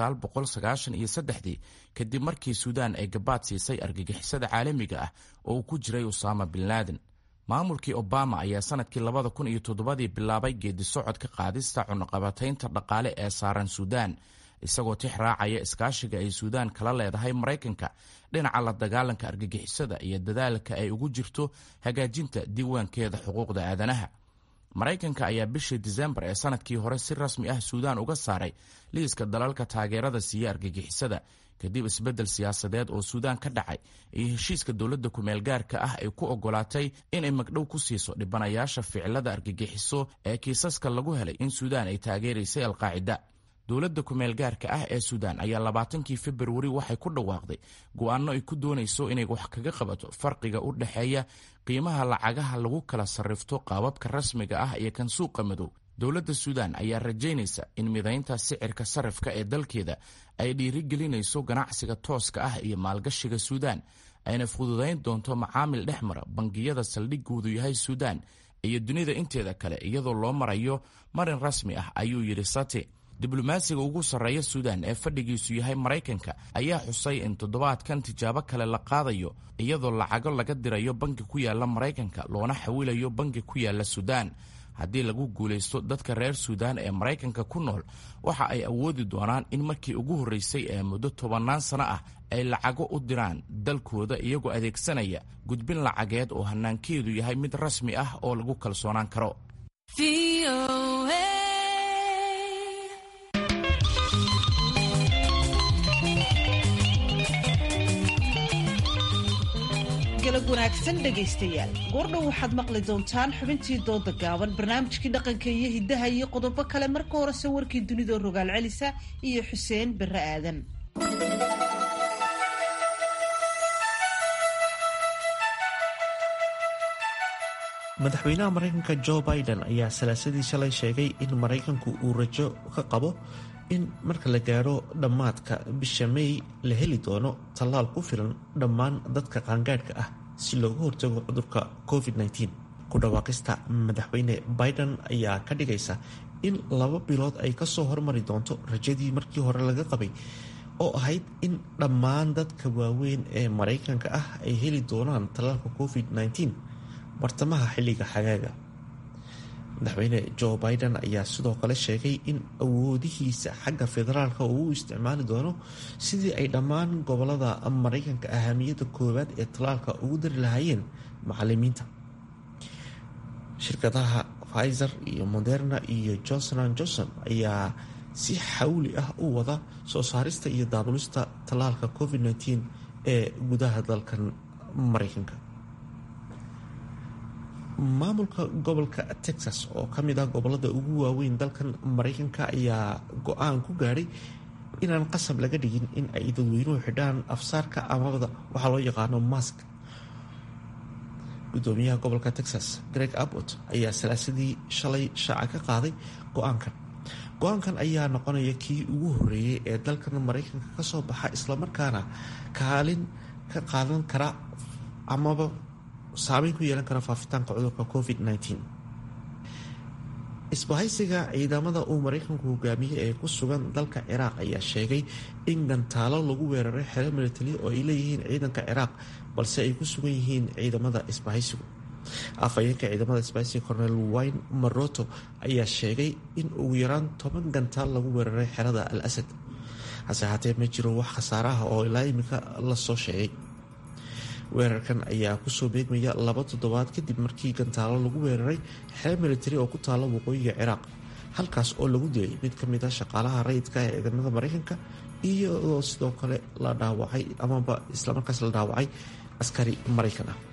P: kadib markii suudaan ay gabaad siisay argagixisada caalamiga ah oo uu ku jiray usaama bin laaden maamulkii obama ayaa sanadkii labada kun iyo toddobadii bilaabay geedi socodka qaadista cunaqabataynta dhaqaale ee saaran suudaan isagoo tix raacaya iskaashiga ay suudaan kala leedahay maraykanka dhinaca la dagaalanka argagixisada iyo dadaalka ay ugu jirto hagaajinta diiwaankeeda xuquuqda aadanaha maraykanka ayaa bishii disembar ee sanadkii hore si rasmi ah suudaan uga saaray liiska dalalka taageerada siiya argagixisada kadib isbeddel siyaasadeed oo suudaan ka dhacay iyo heshiiska dowladda kumeel gaarka ah ay ku ogolaatay inay magdhow ku siiso dhibanayaasha ficilada argagixiso ee kiisaska lagu helay in suudaan ay taageeraysay alqaacida dowladda kumeel gaarka ah ee suudaan ayaa labaatankii februari waxay ku dhawaaqday go'aano ay ku doonayso inay wax kaga qabato farqiga u dhexeeya qiimaha lacagaha lagu kala sarrifto qaababka rasmiga ah iyo kan suuqa madow dowladda suudaan ayaa rajaynaysa in midaynta sicirka sarrifka ee dalkeeda ay dhiirigelinayso ganacsiga tooska ah iyo maalgashiga suudaan ayna fududayn doonto macaamil dhex mara bangiyada saldhigoodu yahay suudaan iyo dunida inteeda kale iyadoo loo marayo marin rasmi ah ayuu yidhi sate diblomaasiga ugu sarreeya suudaan ee fadhigiisu yahay maraykanka ayaa xusay in toddobaadkan tijaabo kale la qaadayo iyadoo lacago laga dirayo bangi ku yaala maraykanka loona xawilayo bangi ku yaala suudaan haddii lagu guulaysto dadka reer suudaan ee maraykanka ku nool waxa ay awoodi doonaan in markii ugu horreysay ee muddo tobannaan sano ah ay lacago u diraan dalkooda iyagoo adeegsanaya gudbin lacageed oo hannaankeedu yahay mid rasmi ah oo lagu kalsoonaan karo
C: galab wanaagsan dhegaystayaal goordhow waxaad maqli doontaan xubintii dooda gaaban barnaamijkii dhaqanka iyo hiddaha iyo qodobo kale marka horese warkii dunidoo rogaal celisa iyo xuseen barre aadan
F: madaxweynaha maraykanka jo biden ayaa salaasadii shalay sheegay in maraykanku uu rajo ka qabo in marka la gaadho dhammaadka bisha may la heli doono tallaal ku filan dhammaan dadka qaangaadhka ah si looga hortago cudurka covid-19 ku dhawaaqista madaxweyne biden ayaa ka dhigaysa in laba bilood ay kasoo hormari doonto rajadii markii hore laga qabay oo ahayd in dhammaan dadka waaweyn ee maraykanka ah ay heli doonaan tallaalka covid-19 bartamaha xilliga xagaaga madaxweyne jo biden ayaa sidoo kale sheegay in awoodihiisa xagga federaalka uu u isticmaali doono sidii ay dhammaan gobolada maraykanka ahamiyadda koowaad ee tallaalka ugu dari lahaayeen macalimiinta shirkadaha pfizer iyo moderna iyo johnson an johnson ayaa si xawli ah u wada soo saarista iyo daabulista tallaalka covid-19 ee gudaha dalkan maraykanka maamulka gobolka texas oo ka mid ah gobolada ugu waaweyn dalkan maraykanka ayaa go-aan ku gaadhay inaan qasab laga dhigin in ay dadweynuhu xidhaan afsaarka amabada waxaa loo yaqaano mask gudoomiyaha gobolka texas greg abbott ayaa salaasadii shalay shaaca ka qaaday go-aankan go-aankan ayaa noqonaya kii ugu horeeyay ee dalkan maraykanka kasoo baxa islamarkaana kaalin ka qaadan kara amaba saameyn ku yeelan kara faafitaanka cudurka covid-19 isbahaysiga ciidamada uu maraykanku hogaamiyey ee ku sugan dalka ciraaq ayaa sheegay in gantaalo lagu weeraray xero military oo ay leeyihiin ciidanka ciraaq balse ay ku sugan yihiin ciidamada isbahaysigu afhayeenka ciidamada isbahaysiga cornel wine maroto ayaa sheegay in ugu yaraan toban gantaal lagu weeraray xerada al asad hase haatee ma jiro wax khasaaraha oo ilaa imika lasoo sheegay weerarkan ayaa kusoo beegmaya laba toddobaad kadib markii gantaalo lagu weeraray xero military oo ku taala waqooyiga ciraaq halkaas oo lagu dilay mid ka mid a shaqaalaha rayidka ee ciidamada maraykanka iyadoo sidoo kale la dhaawacay amaba islamarkaas la dhaawacay askari maraykan ah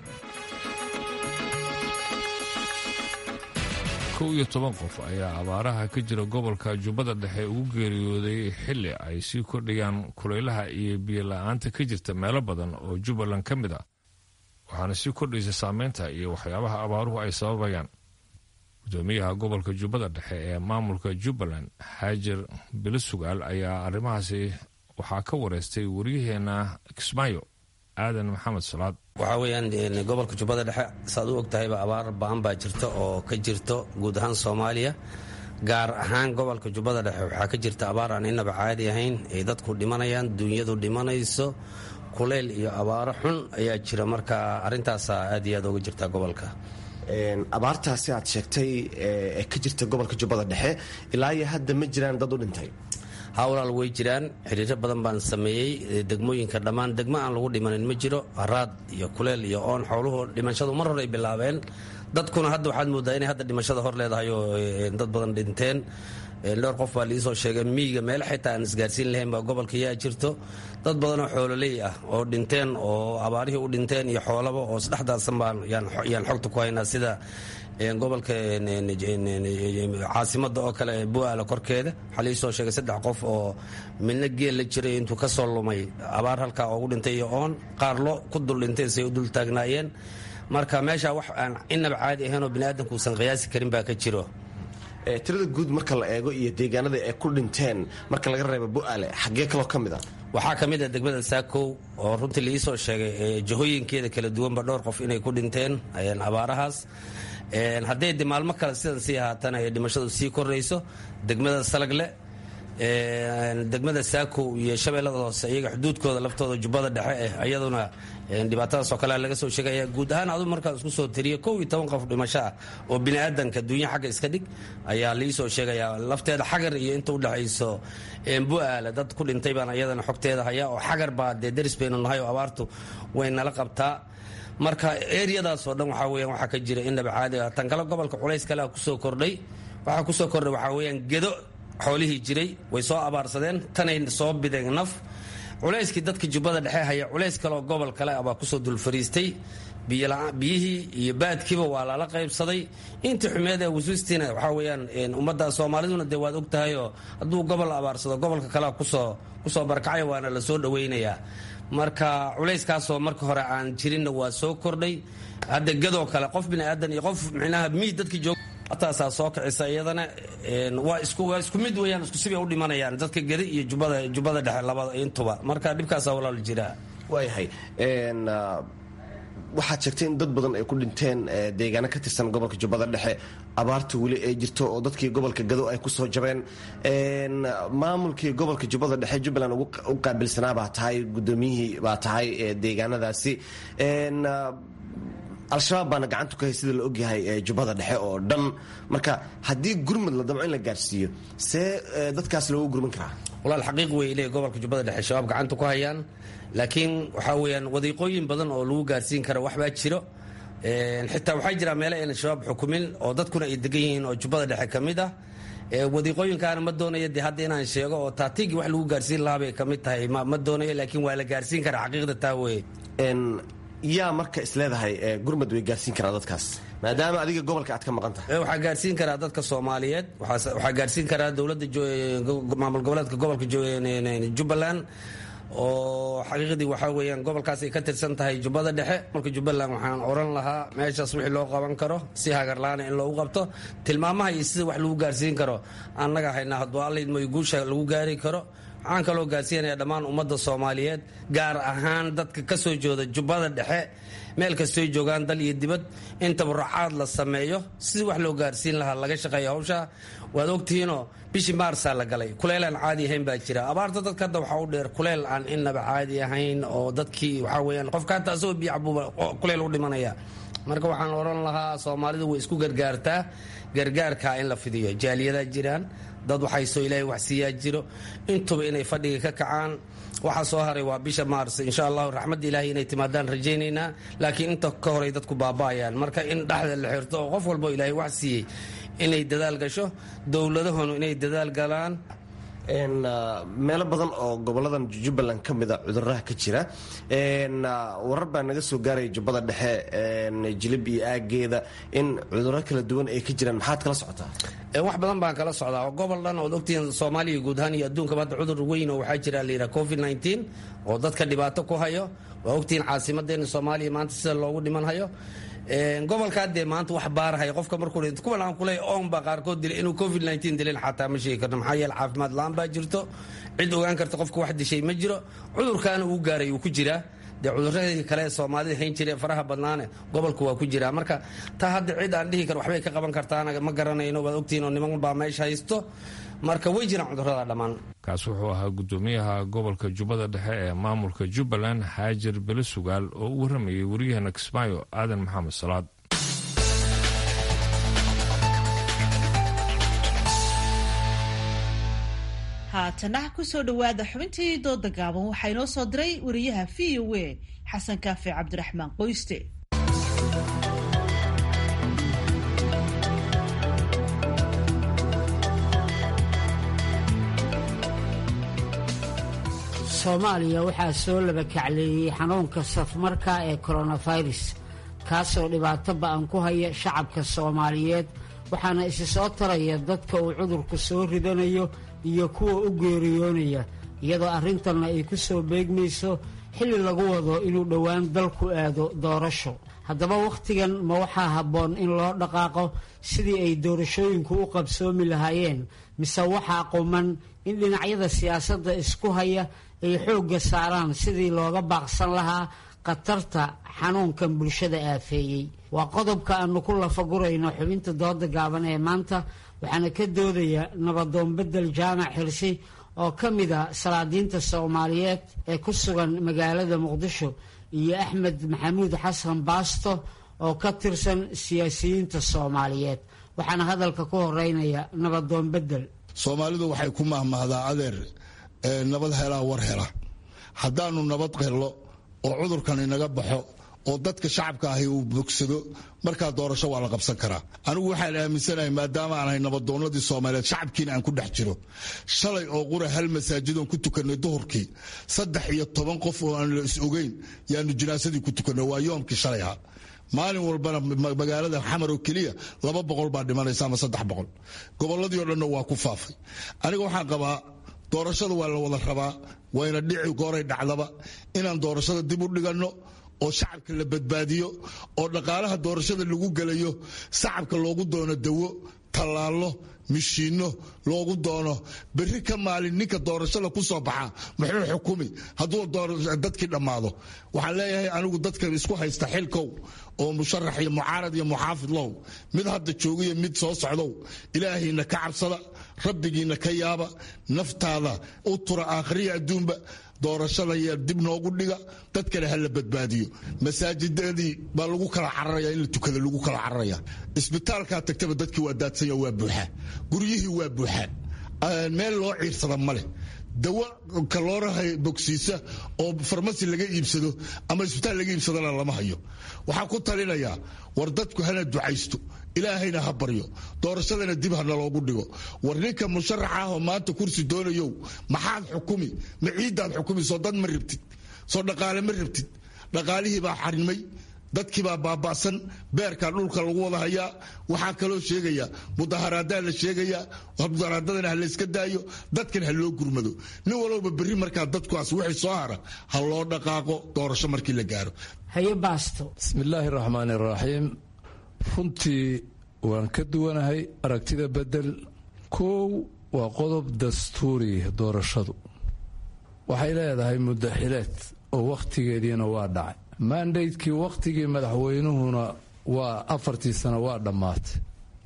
B: kow iyo toban qof ayaa abaaraha ka jira gobolka jubbada dhexe ugu geeriyooday xilli ay sii kordhayaan kulaylaha iyo biyo la-aanta ka jirta meelo badan oo jubbaland ka mid ah waxaana sii kordhaysa saameynta iyo waxyaabaha abaaruhu ay sababayaan gudoomiyaha gobolka jubbada dhexe ee maamulka jubbaland xaajir bilisugaal ayaa arrimahaasi waxaa ka wareystay waryaheena kismaayo aadan maxamed salaad
Q: waxaa weyaan gobolka jubbada dhexe saad u ogtahayba abaar ba-an baa jirta oo ka jirto guud ahaan soomaaliya gaar ahaan gobolka jubbada dhexe waxaa ka jirta abaar aan inaba caadi ahayn ay dadku dhimanayaan duunyadu dhimanayso kuleyl iyo abaaro xun ayaa jira marka arintaasa aad iyo aad uga jirta gobolka
R: abaartaasi aad sheegtay ee ka jirta gobolka jubbada dhexe ilaa iyo hadda ma jiraan dad u dhintay
Q: hawlaal way jiraan xiriiro badan baan sameeyey degmooyinka dhammaan degmo aan lagu dhimanin ma jiro haraad iyo kuleel iyo oon xooluhu dhimashadu mar hore ay bilaabeen dadkuna hadda waxaad moodaa inay hadda dhimashada hor leedahay oo dad badan dhinteen dhowr qof baa liisoo sheegay miyiga meelo xitaa aan isgaarsiin lahayn baa gobolka yaa jirto dad badanoo xoololey ah oo dhinteen oo abaarihii u dhinteen iyo xoolaba oo isdhexdaadsan baan yaan xogta ku haynaa sida gobolka caasimada oo kale buaala korkeeda waxaa liisoo sheegay saddex qof oo midna geel la jiray intuu ka soo lumay abaar halkaa oogu dhintay iyo oon qaar lo ku dul dhinteen say u dul taagnaayeen marka meesha wax aan inaba caadi ahaynoo biniaadamku uusan qiyaasi karin baa ka jiro
R: tirada guud marka la eego iyo deegaanada ay ku dhinteen marka laga reebo bu'aale xaggee kaloo ka mid a
Q: waxaa ka mid ah degmada saakow oo runtii liisoo sheegay jahooyinkeeda kala duwanba dhowr qof inay ku dhinteen abaarahaas hadday de maalmo kale sidan sii ahaatana ay dhimashadu sii korayso degmada salagle degmada saakow iyo shabeellada hoose iyaga xuduudkooda laftooda jubbada dhexe eh iyaduna dhibaatadaasoo kalea laga soo sheegaya guud ahaan adu markaan isku soo tiriyo kow iyo toban qof dhimasho ah oo biniaadanka duunya xagga iska dhig ayaa liisoo sheegaya lafteeda xagar iyo inta udhexayso bu'aale dad ku dhintay baan iyadana xogteeda haya oo xagar baa dee deris baynu nahay oo abaartu way nala qabtaa marka eriyadaasoo dhan waxaa weyan waxaa ka jira indhaba caadi ah tan kale gobolka culays kalea kusoo kordhay waxaa kusoo kordhay waxaa weeyaan gedo xoolihii jiray way soo abaarsadeen tanay soo bideen naf culayskii dadka jubbada dhexe haya culays kaleoo gobol kale ah baa kusoo dulfariistay biyihii iyo baadkiiba waa lala qaybsaday intii xumeed ee wasuustiina waxaa weyaan ummadda soomaaliduna dee waad og tahayoo hadduu gobol abaarsado gobolka kalea kusoo kusoo barkacay waana la soo dhawaynayaa marka culayskaasoo marka hore aan jirinna waa soo kordhay hadda gadoo kale qof biniaadan iyo qof micnaha miy dadkii joog taasaa soo kicisa iyadana waa iswaa isku mid weyaan isku sibay u dhimanayaan dadka gedi iyo jubbada jubbada dhexe labada intuba marka dhibkaasaa walaal jiraa
R: waayahay waxaad sheegtay in dad badan ay ku dhinteen deegaano ka tirsan gobolka jubbada dhexe abaarta weli ay jirto oo dadkii gobolka gado ay kusoo jabeen maamulkii gobolka jubbada dhexe jubbaland u qaabilsanaa baa tahay gudoomiyihii baa tahay deegaanadaasi al-shabaab baana gacantu ka hay sida la ogyahay jubbada dhexe oo dhan marka haddii gurmud la damco in la gaarsiiyo see dadkaas loogu gurman karaa
Q: walaal xaqiiq wey le gobolka jubbada dhexe shabaab gacanta ku hayaan laakiin waxaa weyaan wadiiqooyin badan oo lagu gaarsiin kara waxbaa jiro xitaa waxaa jira meele ayna shabaab xukumin oo dadkuna ay degan yihiin oo jubbada dhexe ka mid ah wadiiqooyinkaana ma doonayo de hadda inaan sheego oo taatiigii wax lagu gaarsiin lahaa bay ka mid tahay ma doonayo laakiin waa la gaarsiin karaa xaqiiqda taa weye
R: yaa marka isleedahay gurmad way gaarsiin karaa dadkaas maadaama adiga gobolka aad ka maqan tahay
Q: waxaa gaarsiin karaa dadka soomaaliyeed waxaa gaarsiin karaa dowladda maamul goboleedka gobolka jubbaland oo xaqiiqdii waxaa weyaan gobolkaas ay ka tirsan tahay jubbada dhexe marka jubbaland waxaan oran lahaa meeshaas wixii loo qaban karo si hagarlaana in loogu qabto tilmaamaha iyo sida wax lagu gaarsiin karo annaga haynaa hadduu allaydmoy guusha lagu gaari karo waxaan kaloo gaarsiinaya dhammaan ummadda soomaaliyeed gaar ahaan dadka ka soo jooda jubbada dhexe meel kastoy joogaan dal iyo dibad in tabarucaad la sameeyo sidii wax loo gaarsiin lahaa laga shaqeeya hawsha waad ogtihiinoo bishii maarsaa la galay kuleel aan caadi ahayn baa jira abaarta dadka hadda waxaa u dheer kuleel aan inaba caadi ahayn oo dadkii waxaa weyaan qofka hata asagoo biyo cabuuba kuleel u dhimanaya marka waxaan oran lahaa soomaalidu way isku gargaartaa gargaarkaa in la fidiyo jaaliyadaa jiraan dad waxaysoo ilaahay wax siiyaa jiro intuba inay fadhiga ka kacaan waxaa soo haray waa bisha maars insha allahu raxmadda ilaahay inay timaadaan rajaynaynaa laakiin inta ka horay dadku baaba'ayaan marka in dhexda la xirto oo qof walbo ilaahay wax siiyey inay dadaal gasho dowladahonu inay dadaal galaan
R: meelo badan oo goboladan jubbaland ka mida cuduraha ka jira warar baa naga soo gaaraya jubbada dhexe jilib iyo aageeda in cuduro kala duwan ay ka jiraan maxaad kala socotaa
Q: wax badan baan kala socdaa oo gobol dhan ood ogtihiin soomaaliya guud ahaan iyo adduunkaba hadda cudur weyn oo waxaa jira layidhaha covid nteen oo dadka dhibaato ku hayo waa ogtihiin caasimadeena soomaaliya maanta sida loogu dhiman hayo gobolkaa dee maanta wax baarahay qofka markuu kuwan aan kuley oon baa qaarkood dilay inuu covid nteen dilin xataa ma sheegi karno maxaa yeele caafimaad la-aan baa jirto cid ogaan karta qofka wax dishay ma jiro cudurkaana uu gaaray uu ku jiraa dee cuduradii kale soomaalida hayn jireen faraha badnaane gobolku waa ku jiraa marka taa hadda cid aan dhihi kar waxbay ka qaban kartaana ma garanayno waad ogtihiin oo niman baa meesha haysto marka way jiraan cudurada dhammaan
B: kaas wuxuu ahaa gudoomiyaha gobolka jubbada dhexe ee maamulka jubbaland xaajir bele sugaal oo u warramayay waryaheena kismaayo aadan maxamed salaad
C: haatana kusoo dhowaada xubintii dooda gaaban waxaa inoo soo diray wariyaha v o a xasan kaafi cabdiraxmaan qoyste
S: soomaaliya waxaa soo labakacleeyey xanuunka safmarka ee coronavirus kaasoo dhibaato ba-an ku haya shacabka soomaaliyeed waxaana isi soo taraya dadka uu cudurku soo ridanayo iyo kuwa u geeriyoonaya iyadoo arrintanna ay ku soo beegmayso xilli lagu wado inuu dhowaan dalku aado doorasho haddaba wakhtigan ma waxaa habboon in loo dhaqaaqo sidii ay doorashooyinku u qabsoomi lahaayeen mise waxaa quman in dhinacyada siyaasadda isku haya ay xoogga saaraan sidii looga baaqsan lahaa khatarta xanuunkan bulshada aafeeyey waa qodobka aanu ku lafagurayno xubinta dooda gaaban ee maanta waxaana ka doodaya nabadoon bedel jaamac xirsi oo ka mid a salaadiinta soomaaliyeed ee ku sugan magaalada muqdisho iyo axmed maxamuud xasan baasto oo ka tirsan siyaasiyiinta soomaaliyeed waxaana hadalka ku horeynaya nabadoon bedel
T: soomaalidu waxay ku mahmahdaa adeer nabad helaa war hela haddaanu nabad hello oo cudurkan inaga baxo oo dadka shacabka ahi uu bogsado markaa doorasho waa la qabsan karaa anigu waxaan aaminsanahay maadaama aan ahay nabadoonnadii soomaaliyeed shacabkiina aan ku dhex jiro shalay oo qura hal masaajidoon ku tukanay duhurkii saddex iyo toban qof oo aan la is ogeyn yaanu jinaasadii ku tukanay waa yoomkii shalay ahaa maalin walbana magaalada xamar oo keliya laba boqol baa dhimanaysa ama saddex boqol gobolladii oo dhanna waa ku faafay aniga waxaan qabaa doorashada waa la wada rabaa wayna dhici gooray dhacdaba inaan doorashada dib u dhiganno oo shacabka la badbaadiyo oo dhaqaalaha doorashada lagu gelayo shacabka loogu doono dawo tallaallo mishiinno loogu doono berri ka maalin ninka doorashada ku soo baxa muxuu xukumi hadduu dadkii dhammaado waxaan leeyahay anigu dadka isku haysta xilkow oo musharax iyo mucaarad iyo muxaafid low mid hadda joogiyo mid soo socdow ilaahayna ka cabsada rabbigiina ka yaaba naftaada u tura aakhriya adduunba doorashada y dib noogu dhiga dadkana ha la badbaadiyo masaajidadii baa lagu kala cararaya in la tukada lagu kala cararaya isbitaalkaa tagtaba dadkii waa daadsanya waa buuxaa guryihii waa buuxaa meel loo ciirsada ma leh dawo kalooraha bogsiisa oo farmasi laga iibsado ama isbitaal laga iibsadana lama hayo waxaan ku talinayaa war dadku hana ducaysto ilaahayna ha baryo doorashadana dib hana loogu dhigo war ninka musharaxa ah oo maanta kursi doonayow maxaad xukumi ma ciiddaad xukumi soo dad ma rabtid soo dhaqaale ma rabtid dhaqaalihii baa xarimay dadkiibaa baaba'san beerkaa dhulka lagu wada hayaa waxaa kaloo sheegaya mudaharaadaa la sheegayaa mudaharaadadana ha layska daayo dadkan ha loo gurmado nin walowba berri markaa dadkuaas wixii soo hara ha loo dhaqaaqo doorasho markii la gaaro
S: haye baasto
U: bismillaahi raxmaani raxiim runtii waan ka duwanahay aragtida bedel kow waa qodob dastuuri doorashadu waxay leedahay muddo xileed oo wakhtigeediina waa dhacay mandaydkii wakhtigii madaxweynuhuna waa afartii sano waa dhammaatay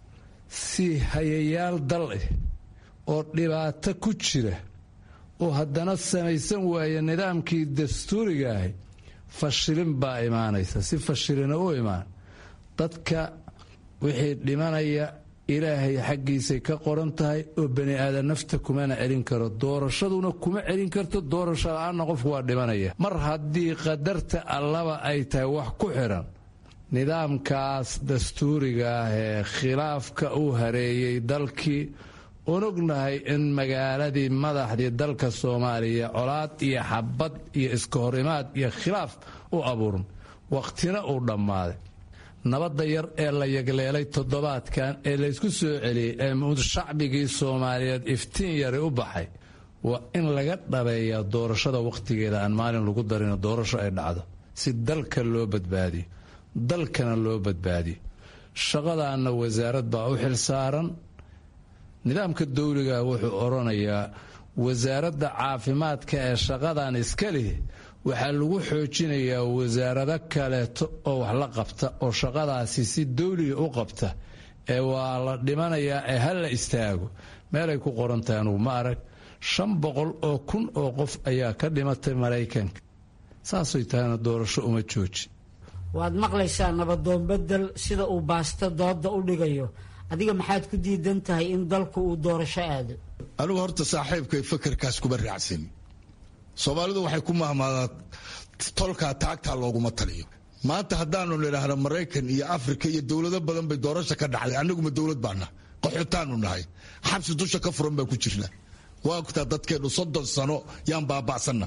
U: si hayayaal dal ah oo dhibaato ku jira oo haddana samaysan waaya nidaamkii dastuuriga ahi fashilin baa imaanaysa si fashilina u imaan dadka wixii dhimanaya ilaahay xaggiisay ka qoran tahay oo bani aadan nafta kumana celin karo doorashaduna kuma celin karto doorasho la-aanna qofku waa dhimanaya mar haddii qadarta allaba ay tahay wax ku xidhan nidaamkaas dastuuriga ah ee khilaafka uu hareeyey dalkii unognahay in magaaladii madaxdii dalka soomaaliya colaad iyo xabad iyo iska hor imaad iyo khilaaf u abuuran wakhtina uu dhammaaday nabadda yar ee la yagleelay toddobaadkan ee laysku soo celiyey ee shacbigii soomaaliyeed iftiin yari u baxay waa in laga dhabeeyaa doorashada wakhtigeeda aan maalin lagu darino doorasho ay dhacdo si dalka loo badbaadiyo dalkana loo badbaadiyo shaqadaanna wasaarad baa u xilsaaran nidaamka dawliga wuxuu odhanayaa wasaaradda caafimaadka ee shaqadan iska lih waxaa lagu xoojinayaa wasaarado kaleeto oo wax la qabta oo shaqadaasi si dawliga u qabta ee waa la dhimanayaa ee ha la istaago meelay ku qoran tahay anugu ma arag shan boqol oo kun oo qof ayaa ka dhimatay maraykanka saasay tahayna doorasho uma jooji
S: waad maqlaysaa nabadoon bedel sida uu baasto dooda u dhigayo adiga maxaad ku diidan tahay in dalku uu doorasho aado
T: anigu horta saaxiibkay fakerkaas kuma raacsan soomaalidu waxay ku mahmaadaa tolkaa taagtaa looguma taliyo maanta haddaanu nidhaahno maraykan iyo afrika iyo dowlado badan bay doorasha ka dhacday annaguma dowlad baana qaxootaanu nahay xabsi dusha ka furan baan ku jirnaa waa ogtaa dadkeennu soddon sano yaan baaba'sanna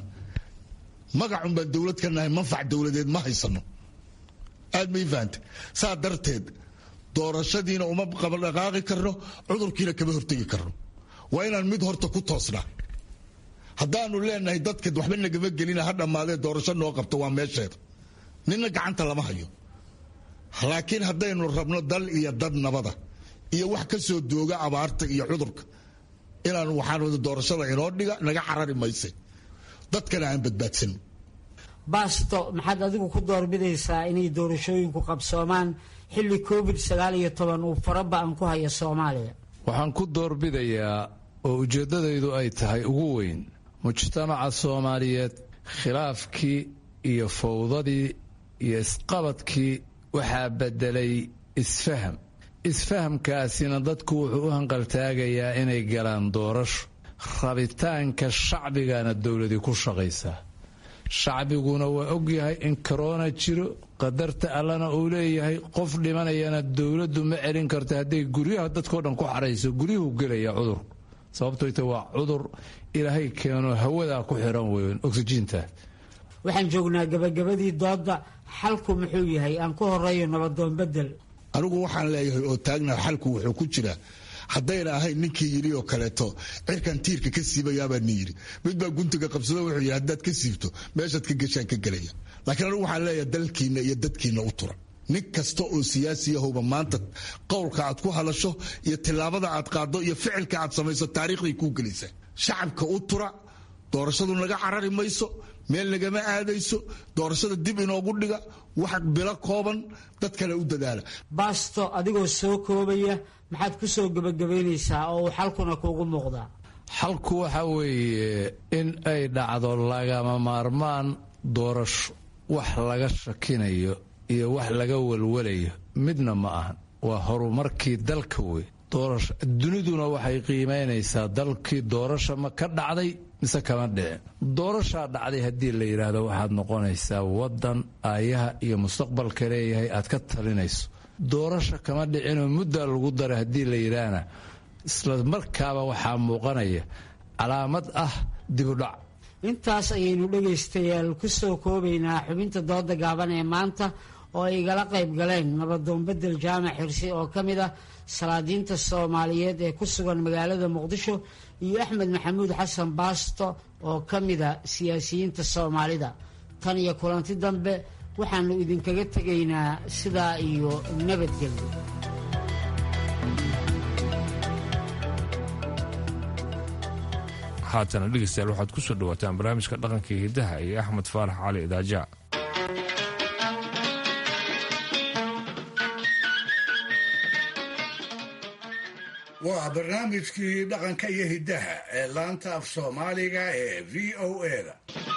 T: magacun baan dowlad ka nahay manfac dowladeed ma haysano aad may fahanta saa darteed doorashadiina uma qabadhaqaaqi karno cudurkiina kama hortegi karno waa inaan mid horta ku toosnaa haddaanu leenahay dadka waxba nagama gelina ha dhammaadee doorasho noo qabto waa meesheeda nina gacanta lama hayo laakiin haddaynu rabno dal iyo dad nabada iyo wax ka soo dooga abaarta iyo cudurka inaanu waxaan doorashada inoo dhiga naga carari mayse dadkana aan badbaadsano
S: baasto maxaad adigu ku doorbidaysaa inay doorashooyinku qabsoomaan xilli covid sagaal iyo toban uu faraba-an ku haya soomaaliya
U: waxaan ku doorbidayaa oo ujeeddadaydu ay tahay ugu weyn mujtamaca soomaaliyeed khilaafkii iyo fowdadii iyo isqabadkii waxaa beddelay isfaham isfahamkaasina dadku wuxuu u hanqaltaagayaa inay galaan doorasho rabitaanka shacbigana dowladii ku shaqaysaa shacbiguna waa ogyahay in korona jiro qadarta allana uu leeyahay qof dhimanayana dowladdu ma celin karto hadday guryaha dadkao dhan ku xarayso guryuhu gelaya cudurku sababtoyta waa cudur ilaahay keeno hawadaa ku xiran weyn oksijiinta
S: waxaan joognaa gabagabadii doodda xalku muxuu yahay aan ku horeeyo nabadoon bedel
T: anigu waxaan leeyahay oo taagna xalku wuxuu ku jiraa haddayna ahayn ninkii yidhi oo kaleeto cirkan tiirka ka siibayaabaa ni yidhi mid baa guntiga qabsado wuxuu yidhi haddaad ka siibto meeshaad ka geshaan ka gelaya laakiin anigu waxaan leeyahay dalkiinna iyo dadkiinna u tura nin kasta oo siyaasi ahowba maanta qowlka aad ku hadasho iyo tillaabada aad qaaddo iyo ficilka aad samayso taariikhday kuu gelaysaa shacabka u tura doorashadu naga carari mayso meel nagama aadayso doorashada dib inoogu dhiga wax bilo kooban dad kale u dadaala
S: baasto adigoo soo koobaya maxaad ku soo gebagabaynaysaa oo uu xalkuna kuugu muuqdaa
U: xalku waxa weeye in ay dhacdo lagama maarmaan doorasho wax laga shakinayo iyo wax laga walwalayo midna ma ahan waa horumarkii dalka wey doorasho duniduna waxay qiimaynaysaa dalkii doorasho ma ka dhacday mise kama dhicin doorashaa dhacday haddii la yidhaahdo waxaad noqonaysaa waddan aayaha iyo mustaqbalka leeyahay aad ka talinayso doorasho kama dhicinoo muddaa lagu daray haddii la yidhaahna isla markaaba waxaa muuqanaya calaamad ah dibudhac
S: intaas ayaynu dhegaystayaal ku soo koobaynaa xubinta dooda gaaban ee maanta oo ay igala qayb galeen nabadoon bedel jaamac xirsi oo ka mid ah salaadiinta soomaaliyeed ee ku sugan magaalada muqdisho iyo axmed maxamuud xasan baasto oo ka mida siyaasiyiinta soomaalida tan iyo kulanti dambe waxaanu idinkaga tegaynaa sidaa iyo nabadgelyo
B: haatana dhegeystayaal waxaad ku soo dhawaataan barnaamijka dhaqanka iyo hiddaha iyo axmed faarax cali idaaja
E: waa barnaamijkii dhaqanka iyo hiddaha ee laanta af soomaaliga ee v o eda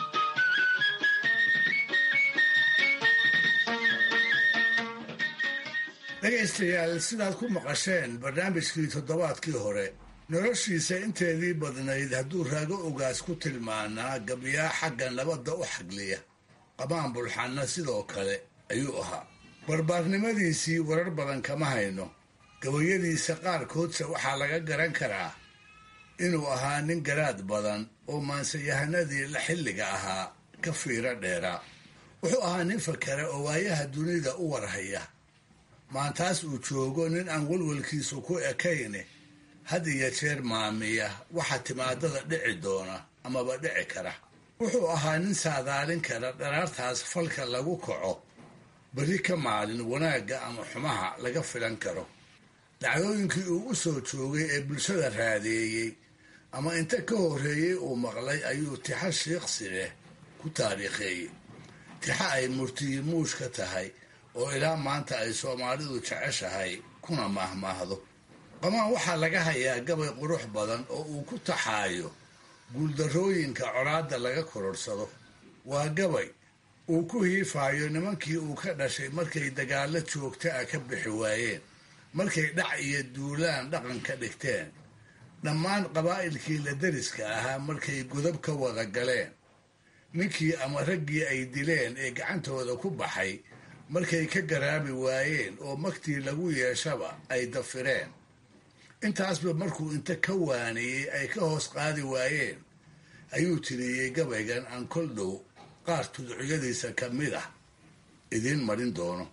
E: dhegaystayaal sidaad ku maqasheen barnaamijkii toddobaadkii hore noloshiisa inteedii badnayd hadduu raago ogaas ku tilmaanaa gabyaa xagga nabadda u xagliya qabaan bulxanna sidoo kale ayuu ahaa barbaarnimadiisii warar badan kama hayno gabayadiisa qaarkoodse waxaa laga garan karaa inuu ahaa nin garaad badan oo maansayahanadii la xilliga ahaa ka fiiro dheeraa wuxuu ahaa nin fakera oo waayaha dunida u warhaya maantaas uu joogo nin aan walwalkiisu ku ekayne had iyo jeer maamiya waxa timaadada dhici doona amaba dhici kara wuxuu ahaa nin saadaalin kara dharaartaas falka lagu kaco berri ka maalin wanaagga ama xumaha laga filan karo dhacdooyinkii uu u soo joogay ee bulshada raadeeyey ama inta ka horreeyey uu maqlay ayuu tixa shiiqsi leh ku taariikheeyey tixa ay murtiyimuush ka tahay oo ilaa maanta ay soomaalidu jeceshahay kuna maahmaahdo qamaan waxaa laga hayaa gabay qurux badan oo uu ku taxaayo guuldarrooyinka colaadda laga kororsado waa gabay uu ku hiifaayo nimankii uu ka dhashay markay dagaallo joogta ah ka bixi waayeen markay dhac iyo duulaan dhaqan ka dhigteen dhammaan qabaa'ilkii la deriska ahaa markay godab ka wada galeen ninkii ama raggii ay dileen ee gacantooda ku baxay markay ka garaabi waayeen oo magtii lagu yeeshaba ay dafireen intaasba markuu inta ka waaniyey ay ka hoos qaadi waayeen ayuu tiriyey gabaygan aan kol dhow qaar tudcuryadiisa ka mid ah idiin marin doono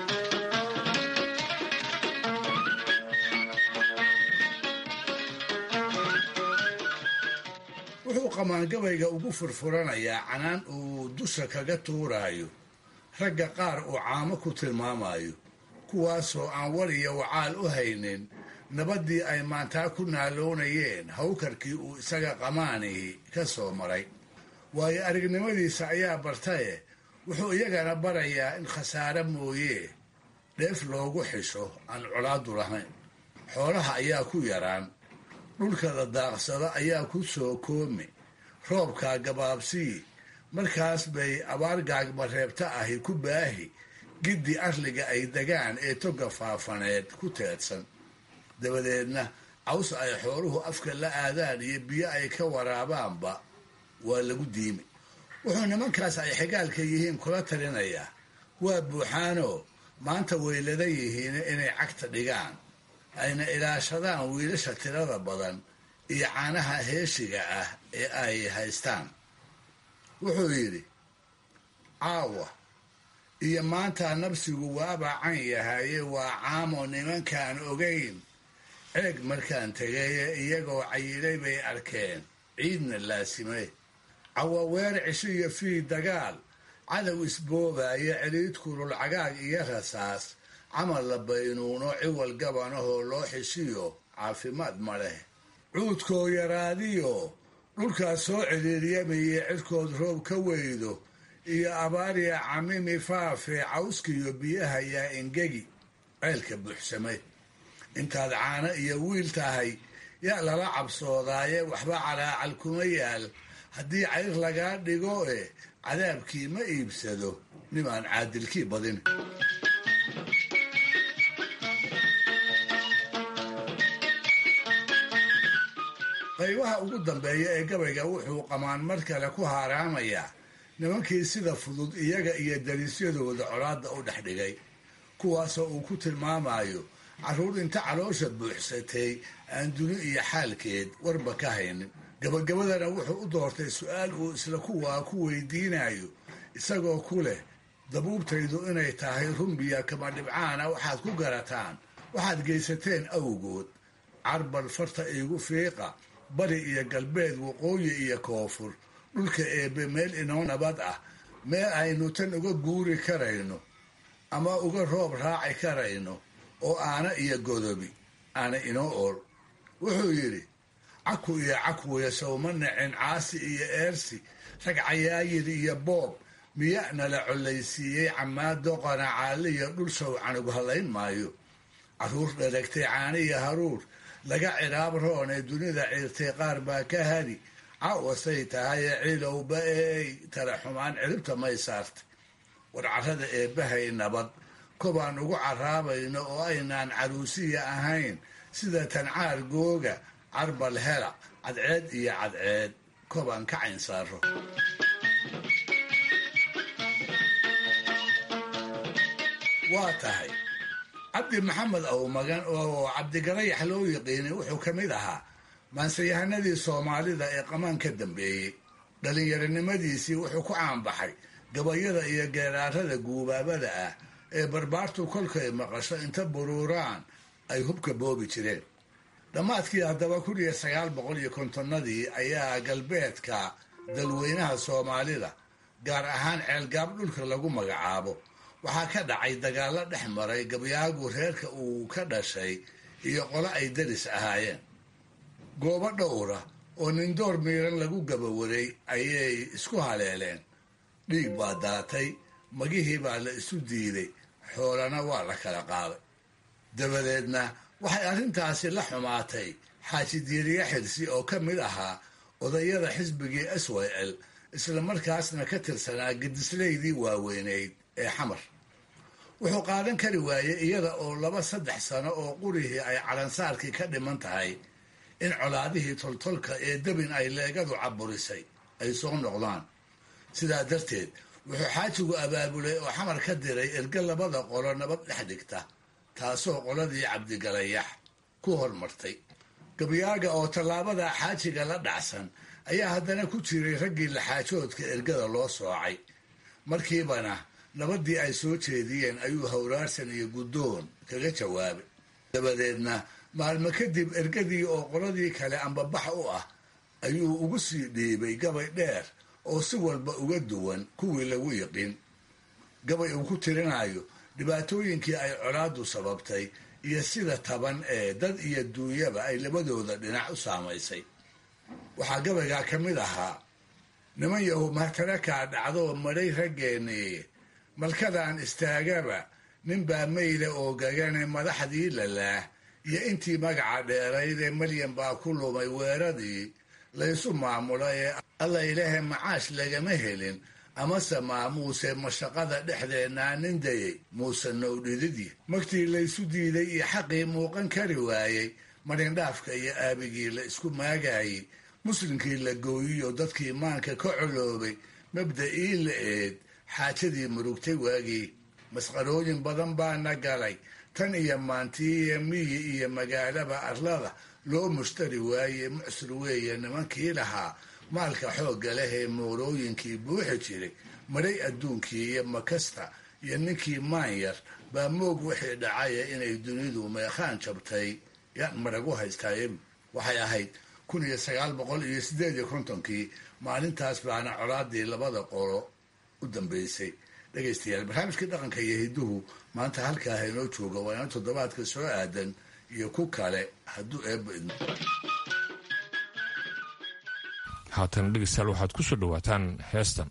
E: wuxuu qamaangabayga ugu furfuranayaa canaan uu dusha kaga tuuraayo ragga qaar uu caamo ku tilmaamayo kuwaasoo aan war iyo wacaal u haynin nabaddii ay maantaa ku naaloonayeen hawkarkii uu isaga qamaanihi ka soo maray waayo aragnimadiisa ayaa bartaye wuxuu iyagana barayaa in khasaare mooyee dheef loogu xisho aan colaadu lahayn xoolaha ayaa ku yaraan dhulka la daaqsado ayaa ku soo koomi roobkaa gabaabsii markaas bay abaar gaagmareebta ahi ku baahi giddi arliga ay degaan ee toga faafaneed ku teedsan dabadeedna caws ay xooluhu afka la aadaan iyo biyo ay ka waraabaanba waa lagu diimi wuxuu nimankaas ay xigaalka yihiin kula talinayaa waa buuxaanoo maanta waylada yihiin inay cagta dhigaan ayna ilaashadaan wiilasha tirada badan iyo caanaha heeshiga ah ee ay haystaan wuxuu yidhi caawa iyo maanta nabsigu waabaa can yahaye waa caamo nimankaan ogayn ceeg markaan tegaye iyagoo cayilay bay arkeen ciidna laasimay cawaweer cisho iyo fii dagaal cadow isboobaya celiid kulul cagaag iyo rasaas camal la baynuuno ciwal gabanahoo loo xishiyo caafimaad ma leh cuudkoo yaraadiyo dhulkaas soo ciriiryamayey cirkood roob ka weydo iyo abaariya camimi faafe cawskiyo biyaha yaa engegi ceelka buuxsamay intaad caano iyo wiil tahay yaa lala cabsoodaaye waxba calaacal kuma yaal haddii cayr lagaa dhigo e cadaabkii ma iibsado nimaan caadilkii badin qaybaha ugu dambeeya ee gabayga wuxuu qamaan mar kale ku haaraamayaa nimankii sida fudud iyaga iyo dariisyadooda colaadda u dhex dhigay kuwaasoo uu ku tilmaamayo carruur inta caloosha buuxsatay aan duni iyo xaalkeed warba ka haynin gabagabadana wuxuu u doortay su-aal uu isla kuwaa ku weydiinayo isagoo ku leh dabuubtaydu inay tahay rumbiya kama dhibcaana waxaad ku garataan waxaad geysateen awgood carbal farta iigu fiiqa bari iyo galbeed waqooyi iyo koonfur dhulka eebbe meel inoo nabad ah meel aynu tan uga guuri karayno ama uga roob raaci karayno oo aana iyo godobi aana inoo ool wuxuu yidhi caku iyo cakwiya sowma nacin caasi iyo eersi rag cayaayir iyo boob miya'na la collaysiiyey camaado qanacaaliyo dhul shawcanug hallayn maayo carruur dharagtay caaniya haruur laga cihaab roon ee dunida ciirtay qaar baa ka hadi cawasay tahaye cilowba eey tala xumaan ciribta may saartay war carrada eebbahay nabad kobaan ugu caraabayno oo aynaan caruusiya ahayn sida tancaar googa carbal hela cadceed iyo cadceed kobaan ka cayn saaro waa tahay cabdi maxamed awmagan oo cabdigarayax loo yiqiinay wuxuu ka mid ahaa maansayahanadii soomaalida ee qamaan ka dambeeyey dhallinyaronimadiisii wuxuu ku caanbaxay gabayada iyo geeraarada guubaabada ah ee barbaartu kolkay maqasho inta buruuraan ay hubka boobi jireen dhammaadkii haddaba kun iyo sagaal boqol iyo kontonnadii ayaa galbeedka dalweynaha soomaalida gaar ahaan ceelgaab dhulka lagu magacaabo waxaa ka dhacay dagaallo dhex maray gabyaagu reerka uu ka dhashay iyo qolo ay daris ahaayeen goobo dhowra oo nindoor miiran lagu gabawaray ayay isku haleeleen dhiig baa daatay magihii baa la isu diiday xoolana waa la kala qaaday dabadeedna waxay arrintaasi la xumaatay xaaji diiriye xirsi oo ka mid ahaa odayada xisbigii s y l isla markaasna ka tirsanaa gedislaydii waaweyneyd ee xamar wuxuu qaadan kari waayey iyada oo laba saddex sano oo qurihii ay calansaarkii ka dhiman tahay in colaadihii toltolka ee debin ay leegadu caburisay ay soo noqdaan sidaa darteed wuxuu xaajigu abaabulay oo xamar ka diray erge labada qolo nabad dhex dhigta taasoo qoladii cabdigalayax ku hormartay gabyaaga oo tallaabada xaajiga la dhacsan ayaa haddana ku jiray raggii laxaajoodka ergada loo soocay markiibana nabaddii ay soo jeediyeen ayuu hawraarsan iyo guddoon kaga jawaabay dabadeedna maalmo kadib ergadii oo qoladii kale ambabax u ah ayuu ugu sii dhiibay gabay dheer oo si walba uga duwan kuwii lagu yiqin gabay uu ku tirinayo dhibaatooyinkii ay colaaddu sababtay iyo sida taban ee dad iyo duunyaba ay labadooda dhinac u saamaysay waxaa gabaygaa ka mid ahaa niman yahu mahtarakaa dhacdoo madhay raggeennii malkadaan istaagaba ninbaa mayda oo gagane madaxdii lalaah iyo intii magaca dheeraydee malyan baa ku lumay weeradii laysu maamulay ee alla ilaahe macaash lagama helin amase maamuuse mashaqada dhexdeennaa nin dayay muuse nowdhididii magtii laysu diiday iyo xaqii muuqan kari waayey marindhaafka iyo aabigii la isku maagaayey muslimkii la gooyiyo dadkii maanka ka coloobay mabda'ii la eed xaajadii murugtay waagii masqarooyin badan baana galay tan iyo maantiiiyo miyi iyo magaalaba arlada loo mushtari waaye mucsur weeye nimankii lahaa maalka xoogga leh ee moorooyinkii buuxi jiray madhay adduunkii iyo makasta iyo ninkii maanyar baa moog wixii dhacaya inay dunidu meekhaan jabtay yaan maragu haystaaye waxay ahayd kun iyo sagaal boqol iyo siddeed iyo kontonkii maalintaas baana colaadii labada qolo u dambeysay dhegaystayaal barnaamijkii dhaqanka iyo hidduhu maanta halkaa haynoo jooga waa ina toddobaadka soo aadan iyo ku kale hadduu eebba idmo
B: haatan dhegeystayaal waxaad ku soo dhowaataan heestan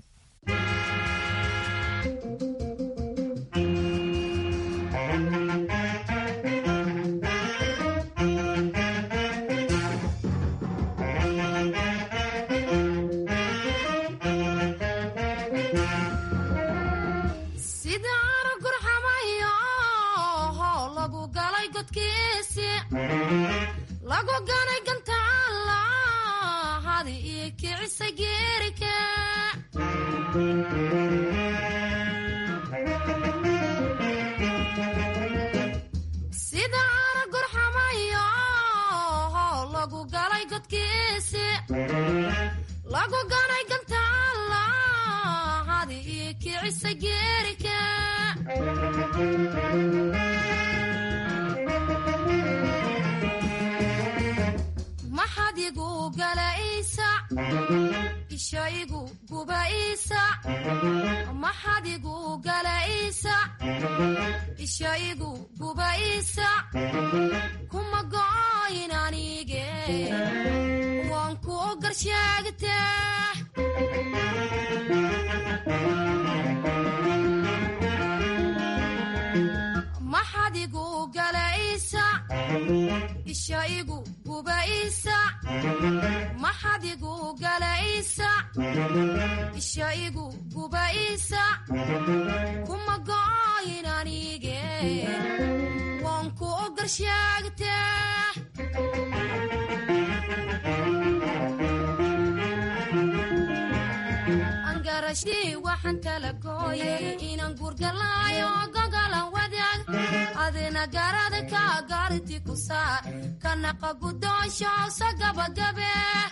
A: adina garada ka gaarti ku saar kanaqa gudoonshosa gabagabe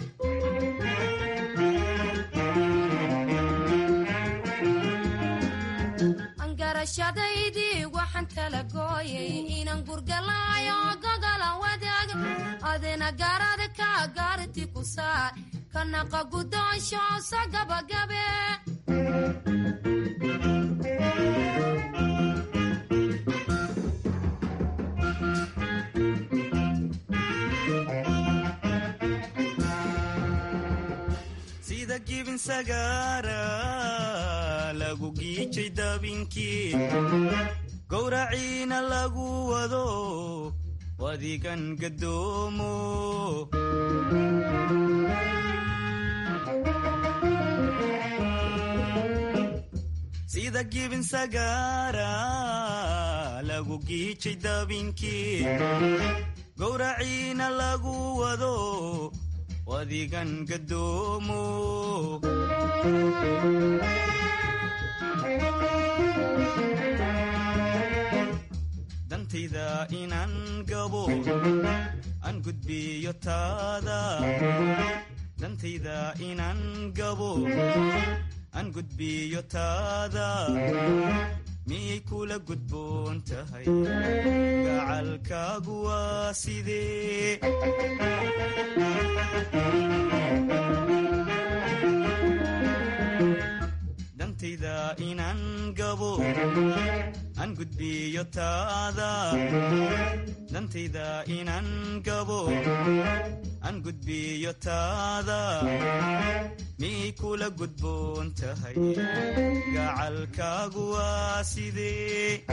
A: angarashadaydii waxaan kala gooyay inaan gurgalaayo gogolan wadaag adina garada ka gaarti ku saar kanaqa gudoonshosa gabagabe
V: sida gibin sagaara lagu giijay dabinkii gowraciina lagu wado wadigan gadoomo sida gibin sagaara lagu giijay dabinkii gowraciina lagu wado wadigan gadoomo dantayda inaan gabo aan gudbiyo taada dantayda inaan gabo aan gudbiyo taada miyay kula gudboon tahay gacalkaagu waa sidee dantayda inaan gabo aan gudbiyo taada dantayda inaan gabo aan gudbiyo taada miyay kula gudboon tahay gacalkaagu waa sidee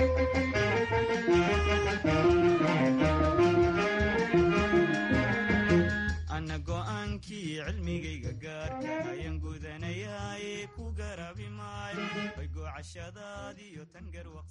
V: ana go'aankii cilmigayga gaarka ayaan gudanayaaye ku garabi maayo way goocashadaadiyo tan garwaq